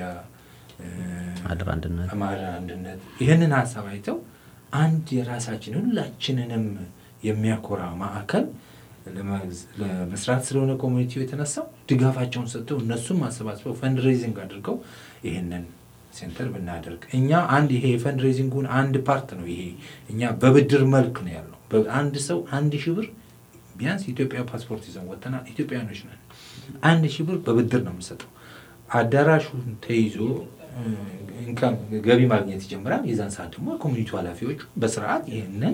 ማህደር አንድነት ማህደር አንድነት ይህንን ሀሳብ አይተው አንድ የራሳችን ሁላችንንም የሚያኮራ ማዕከል ለመስራት ስለሆነ ኮሚኒቲው የተነሳው ድጋፋቸውን ሰጥተው እነሱም አሰባስበው ፈንድሬዚንግ አድርገው ይህንን ሴንተር ብናደርግ እኛ አንድ ይሄ የፈንድሬዚንጉን አንድ ፓርት ነው። ይሄ እኛ በብድር መልክ ነው ያለው። አንድ ሰው አንድ ሺህ ብር ቢያንስ ኢትዮጵያ ፓስፖርት ይዘን ወጥተናል። ኢትዮጵያኖች ነን። አንድ ሺህ ብር በብድር ነው የምንሰጠው። አዳራሹን ተይዞ ኢንካም ገቢ ማግኘት ይጀምራል። የዛን ሰዓት ደግሞ የኮሚኒቲ ኃላፊዎቹ በስርዓት ይህንን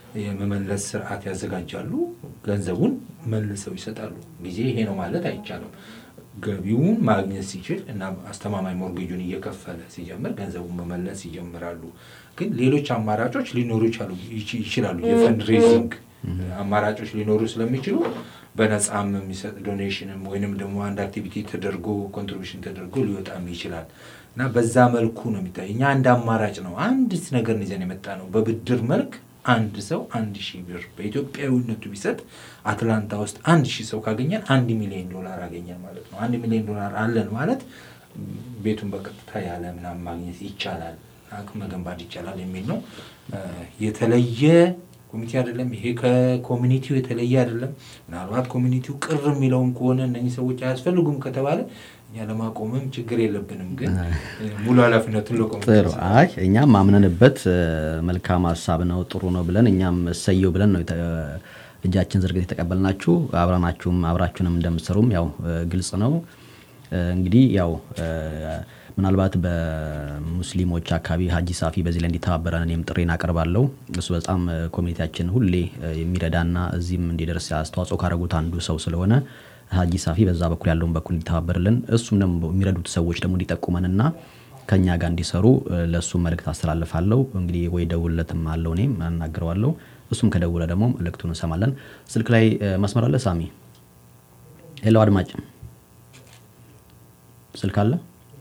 የመመለስ ስርዓት ያዘጋጃሉ። ገንዘቡን መልሰው ይሰጣሉ። ጊዜ ይሄ ነው ማለት አይቻልም። ገቢውን ማግኘት ሲችል እና አስተማማኝ ሞርጌጁን እየከፈለ ሲጀምር ገንዘቡን መመለስ ይጀምራሉ። ግን ሌሎች አማራጮች ሊኖሩ ይችላሉ። የፈንድ ሬዚንግ አማራጮች ሊኖሩ ስለሚችሉ በነፃም የሚሰጥ ዶኔሽንም ወይንም ደግሞ አንድ አክቲቪቲ ተደርጎ ኮንትሪቢሽን ተደርጎ ሊወጣም ይችላል እና በዛ መልኩ ነው የሚታይ። እኛ አንድ አማራጭ ነው አንድ ነገር ይዘን የመጣ ነው። በብድር መልክ አንድ ሰው አንድ ሺህ ብር በኢትዮጵያዊነቱ ቢሰጥ አትላንታ ውስጥ አንድ ሺህ ሰው ካገኘን አንድ ሚሊዮን ዶላር አገኘን ማለት ነው። አንድ ሚሊዮን ዶላር አለን ማለት ቤቱን በቀጥታ ያለ ምናምን ማግኘት ይቻላል፣ አቅም መገንባት ይቻላል የሚል ነው። የተለየ ኮሚቴ አይደለም። ይሄ ከኮሚኒቲው የተለየ አይደለም። ምናልባት ኮሚኒቲው ቅር የሚለውን ከሆነ እነኚህ ሰዎች አያስፈልጉም ከተባለ እኛ ለማቆምም ችግር የለብንም። ግን ሙሉ ኃላፊነቱን ለቆም ጥሩ። አይ እኛም አምነንበት መልካም ሀሳብ ነው ጥሩ ነው ብለን እኛም እሰየው ብለን ነው እጃችን ዝርግት የተቀበልናችሁ። አብረናችሁም አብራችሁንም እንደምትሰሩም ያው ግልጽ ነው። እንግዲህ ያው ምናልባት በሙስሊሞች አካባቢ ሀጂ ሳፊ በዚህ ላይ እንዲተባበረን እኔም ጥሬን አቀርባለሁ። እሱ በጣም ኮሚኒቲያችን ሁሌ የሚረዳና እዚህም እንዲደርስ አስተዋጽኦ ካደረጉት አንዱ ሰው ስለሆነ ሀጂ ሳፊ በዛ በኩል ያለውን በኩል እንዲተባበርልን እሱም ደግሞ የሚረዱት ሰዎች ደግሞ እንዲጠቁመንና ከኛ ጋር እንዲሰሩ ለእሱ መልእክት አስተላልፋለሁ። እንግዲህ ወይ ደውለትም አለው እኔም አናግረዋለሁ። እሱም ከደውለ ደግሞ መልእክቱን እንሰማለን። ስልክ ላይ መስመር አለ ሳሚ? ሄሎ አድማጭ ስልክ አለ?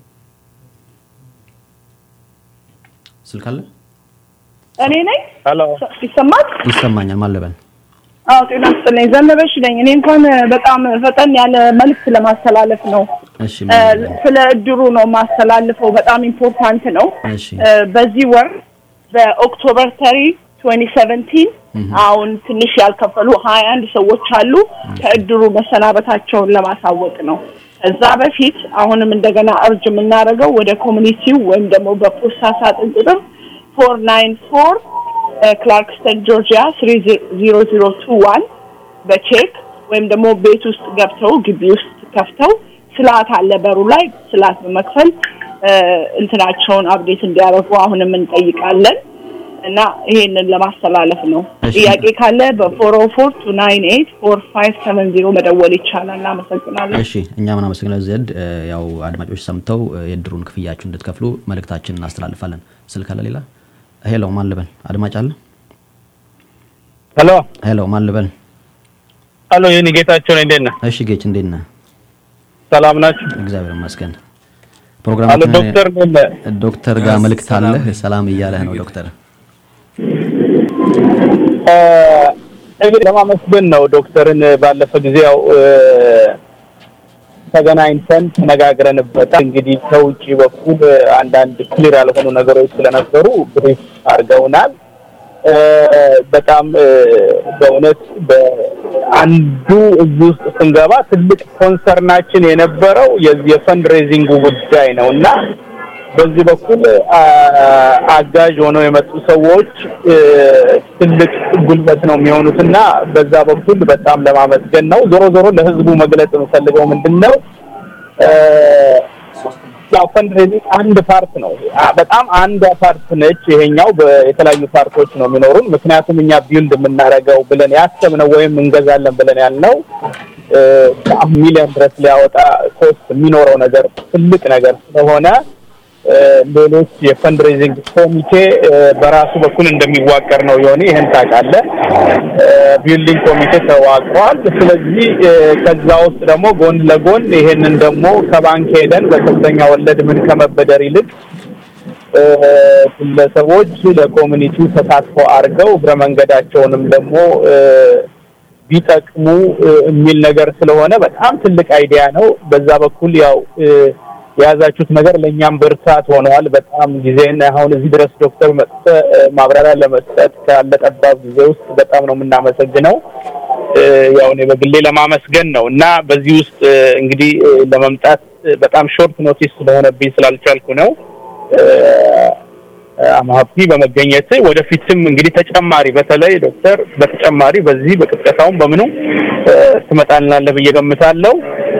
ስልክ አለ? እኔ ነኝ። ሄሎ ይሰማል? ይሰማኛል። ማለበን አዎ፣ ጤና ይስጥልኝ። ዘነበሽ ነኝ። እኔ እንኳን በጣም ፈጠን ያለ መልዕክት ለማስተላለፍ ነው። እሺ ስለ እድሩ ነው ማስተላልፈው። በጣም ኢምፖርታንት ነው። እሺ በዚህ ወር በኦክቶበር ተሪ 2017 አሁን ትንሽ ያልከፈሉ ሀያ አንድ ሰዎች አሉ። ከእድሩ መሰናበታቸውን ለማሳወቅ ነው። ከዛ በፊት አሁንም እንደገና እርጅ የምናደርገው ወደ ኮሚኒቲው ወይም ደግሞ በፖስታ ሳጥን ቁጥር ፎር ናይን ፎር ክላርክስተን ጆርጂያ ስሪ ዚሮ ዚሮ ቱ ዋን በቼክ ወይም ደግሞ ቤት ውስጥ ገብተው ግቢ ውስጥ ከፍተው ስርዓት አለ በሩ ላይ ስርዓት በመክፈል እንትናቸውን አብዴት እንዲያደርጉ አሁንም እንጠይቃለን እና ይሄንን ለማስተላለፍ ነው። ጥያቄ ካለ በፎር ኦ ፎር ቱ ናይን ኤይት ፎር ፋይቭ ሰቨን ዚሮ መደወል ይቻላል። እናመሰግናለን። እሺ እኛም እናመሰግናለን። ዘድ ያው አድማጮች ሰምተው የእድሩን ክፍያችሁ እንድትከፍሉ መልእክታችን እናስተላልፋለን። ስልክ አለ ሌላ? ሄሎ ማን ልበል? አድማጭ አለ? ሄሎ ሄሎ ማን ልበል? ሄሎ ይህን ጌታቸው ነኝ። እንዴት ነህ? እሺ ጌች እንዴት ነህ? ሰላም ናችሁ? እግዚአብሔር ይመስገን። አሎ ፕሮግራማችን ዶክተር እንዴት ነህ? ዶክተር ጋር መልእክት አለህ? ሰላም እያለህ ነው ዶክተር። እንግዲህ ለማመስገን ነው ዶክተርን ባለፈ ጊዜ ያው ተገናኝተን ተነጋግረንበታል። እንግዲህ ከውጭ በኩል አንዳንድ ክሊር ያልሆኑ ነገሮች ስለነበሩ ብሪፍ አድርገውናል። በጣም በእውነት በአንዱ እዚህ ውስጥ ስንገባ ትልቅ ኮንሰርናችን የነበረው የዚህ የፈንድ ሬዚንጉ ጉዳይ ነው እና በዚህ በኩል አጋዥ ሆነው የመጡ ሰዎች ትልቅ ጉልበት ነው የሚሆኑት እና በዛ በኩል በጣም ለማመስገን ነው። ዞሮ ዞሮ ለህዝቡ መግለጽ የምፈልገው ምንድን ነው ያው ፈንድሬዚንግ አንድ ፓርት ነው። በጣም አንዷ ፓርት ነች። ይሄኛው የተለያዩ ፓርቶች ነው የሚኖሩን። ምክንያቱም እኛ ቢልድ የምናደርገው ብለን ያሰብነው ወይም እንገዛለን ብለን ያልነው ሚሊዮን ድረስ ሊያወጣ ኮስት የሚኖረው ነገር ትልቅ ነገር ስለሆነ ሌሎች የፈንድሬዚንግ ኮሚቴ በራሱ በኩል እንደሚዋቀር ነው የሆነ ይህን ታውቃለህ። ቢልዲንግ ኮሚቴ ተዋቅሯል። ስለዚህ ከዛ ውስጥ ደግሞ ጎን ለጎን ይሄንን ደግሞ ከባንክ ሄደን በከፍተኛ ወለድ ምን ከመበደር ይልቅ ግለሰቦች ለኮሚኒቲው ተሳትፎ አድርገው እግረ መንገዳቸውንም ደግሞ ቢጠቅሙ የሚል ነገር ስለሆነ በጣም ትልቅ አይዲያ ነው። በዛ በኩል ያው የያዛችሁት ነገር ለእኛም ብርታት ሆነዋል። በጣም ጊዜን አሁን እዚህ ድረስ ዶክተር መጥተ ማብራሪያ ለመስጠት ካለ ጠባብ ጊዜ ውስጥ በጣም ነው የምናመሰግነው። ያው እኔ በግሌ ለማመስገን ነው እና በዚህ ውስጥ እንግዲህ ለመምጣት በጣም ሾርት ኖቲስ ስለሆነብኝ ስላልቻልኩ ነው። አማሀፒ በመገኘት ወደፊትም እንግዲህ ተጨማሪ በተለይ ዶክተር በተጨማሪ በዚህ በቅስቀሳውም በምኑ ትመጣልናለህ ብዬ ገምታለሁ።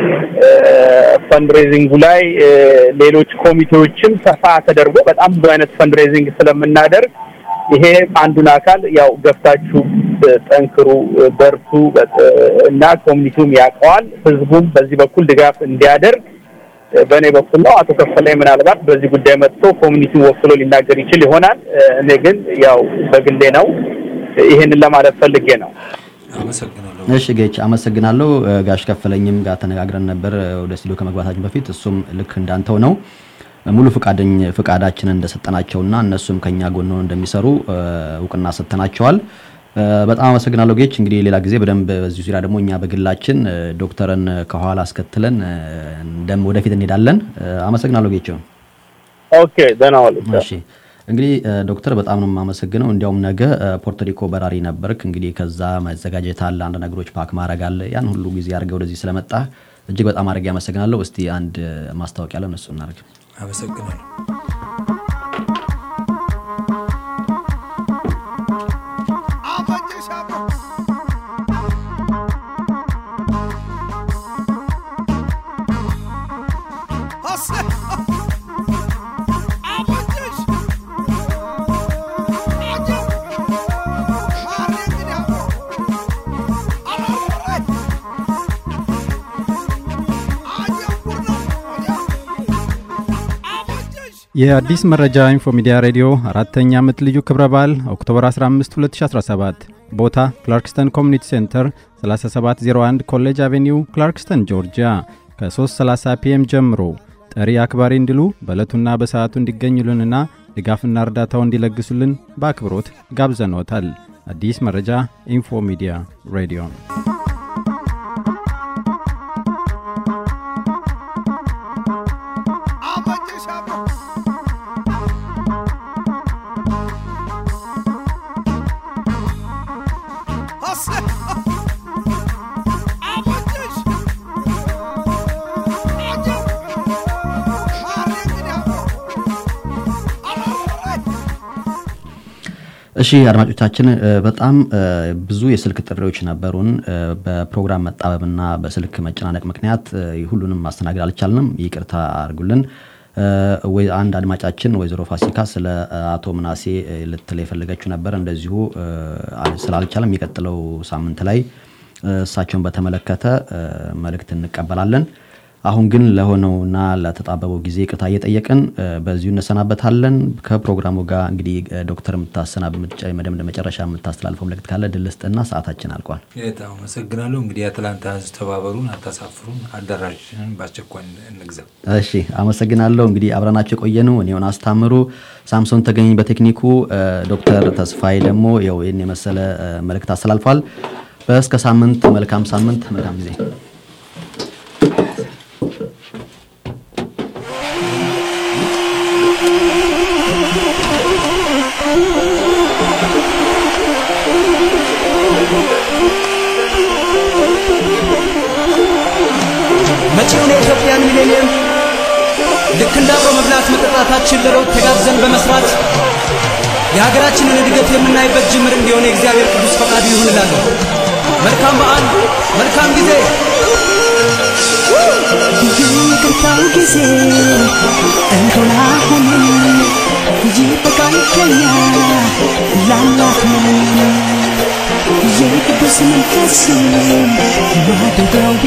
ፈንድሬዚንጉ ላይ ሌሎች ኮሚቴዎችም ሰፋ ተደርጎ በጣም ብዙ አይነት ፈንድሬዚንግ ስለምናደርግ ይሄ አንዱን አካል ያው ገብታችሁ ጠንክሩ፣ በርቱ እና ኮሚኒቲውም ያውቀዋል። ህዝቡም በዚህ በኩል ድጋፍ እንዲያደርግ በእኔ በኩል ነው። አቶ ከፈላይ ምናልባት በዚህ ጉዳይ መጥቶ ኮሚኒቲውን ወክሎ ሊናገር ይችል ይሆናል። እኔ ግን ያው በግሌ ነው ይሄንን ለማለት ፈልጌ ነው። እሺ ጌች አመሰግናለሁ። ጋሽ ከፈለኝም ጋር ተነጋግረን ነበር ወደ ስቱዲዮ ከመግባታችን በፊት እሱም ልክ እንዳንተው ነው ሙሉ ፍቃደኝ ፍቃዳችንን እንደሰጠናቸውና እነሱም ከኛ ጎን ሆነው እንደሚሰሩ እውቅና ሰጥተናቸዋል። በጣም አመሰግናለሁ ጌች። እንግዲህ ሌላ ጊዜ በደንብ በዚህ ዙሪያ ደግሞ እኛ በግላችን ዶክተርን ከኋላ አስከትለን እንደም ወደፊት እንሄዳለን። አመሰግናለሁ ጌች። ኦኬ ደህና ዋሉ። እሺ እንግዲህ ዶክተር በጣም ነው የማመሰግነው። እንዲያውም ነገ ፖርቶሪኮ በራሪ ነበርክ። እንግዲህ ከዛ መዘጋጀት አለ፣ አንድ ነገሮች ፓክ ማድረግ አለ። ያን ሁሉ ጊዜ አድርገህ ወደዚህ ስለመጣ እጅግ በጣም አድርጌ አመሰግናለሁ። እስቲ አንድ ማስታወቂያ አለን፣ እሱ እናድርግ። አመሰግናለሁ። የአዲስ መረጃ ኢንፎ ሚዲያ ሬዲዮ አራተኛ ዓመት ልዩ ክብረ በዓል ኦክቶበር 15 2017 ቦታ ክላርክስተን ኮሚኒቲ ሴንተር 3701 ኮሌጅ አቬኒው ክላርክስተን ጆርጂያ ከ330 ፒኤም ጀምሮ ጠሪ አክባሪ እንዲሉ በዕለቱና በሰዓቱ እንዲገኙልንና ድጋፍና እርዳታው እንዲለግሱልን በአክብሮት ጋብዘኖታል። አዲስ መረጃ ኢንፎ ሚዲያ ሬዲዮ እሺ አድማጮቻችን በጣም ብዙ የስልክ ጥሪዎች ነበሩን። በፕሮግራም መጣበብና በስልክ መጨናነቅ ምክንያት ሁሉንም ማስተናገድ አልቻልንም። ይቅርታ አድርጉልን። አንድ አድማጫችን ወይዘሮ ፋሲካ ስለ አቶ ምናሴ ልትል የፈለገችው ነበር። እንደዚሁ ስላልቻለም የሚቀጥለው ሳምንት ላይ እሳቸውን በተመለከተ መልእክት እንቀበላለን። አሁን ግን ለሆነውና ለተጣበበው ጊዜ ይቅርታ እየጠየቅን በዚሁ እንሰናበታለን። ከፕሮግራሙ ጋር እንግዲህ ዶክተር የምታሰናብ መጨረሻ የምታስተላልፈው መልእክት ካለ ድል ስጥና ሰዓታችን አልቋል። በጣም አመሰግናለሁ። እንግዲህ የአትላንታ ህዝብ ተባበሩን፣ አታሳፍሩን፣ አዳራሽንን በአስቸኳይ እንግዛ። እሺ አመሰግናለሁ። እንግዲህ አብረናቸው የቆየኑ እኔውን አስታምሩ፣ ሳምሶን ተገኝ በቴክኒኩ፣ ዶክተር ተስፋዬ ደግሞ ያው ይህን የመሰለ መልእክት አስተላልፏል። በእስከ ሳምንት መልካም ሳምንት፣ መልካም ጊዜ። መጪውን የኢትዮጵያን ሚሌኒየም ልክ እንደ አብሮ መብላት መጠጣታችን ለለውጥ ተጋግዘን በመስራት የሀገራችንን እድገት የምናይበት ጅምር እንዲሆን የእግዚአብሔር ቅዱስ ፈቃዱ ይሁን እላለሁ። መልካም በዓል፣ መልካም ጊዜ። ይቅርታው ጊዜ እንሆን አሁን ይበቃል ከኛ ላላፍን የቅዱስ መንፈስ ማደሪያው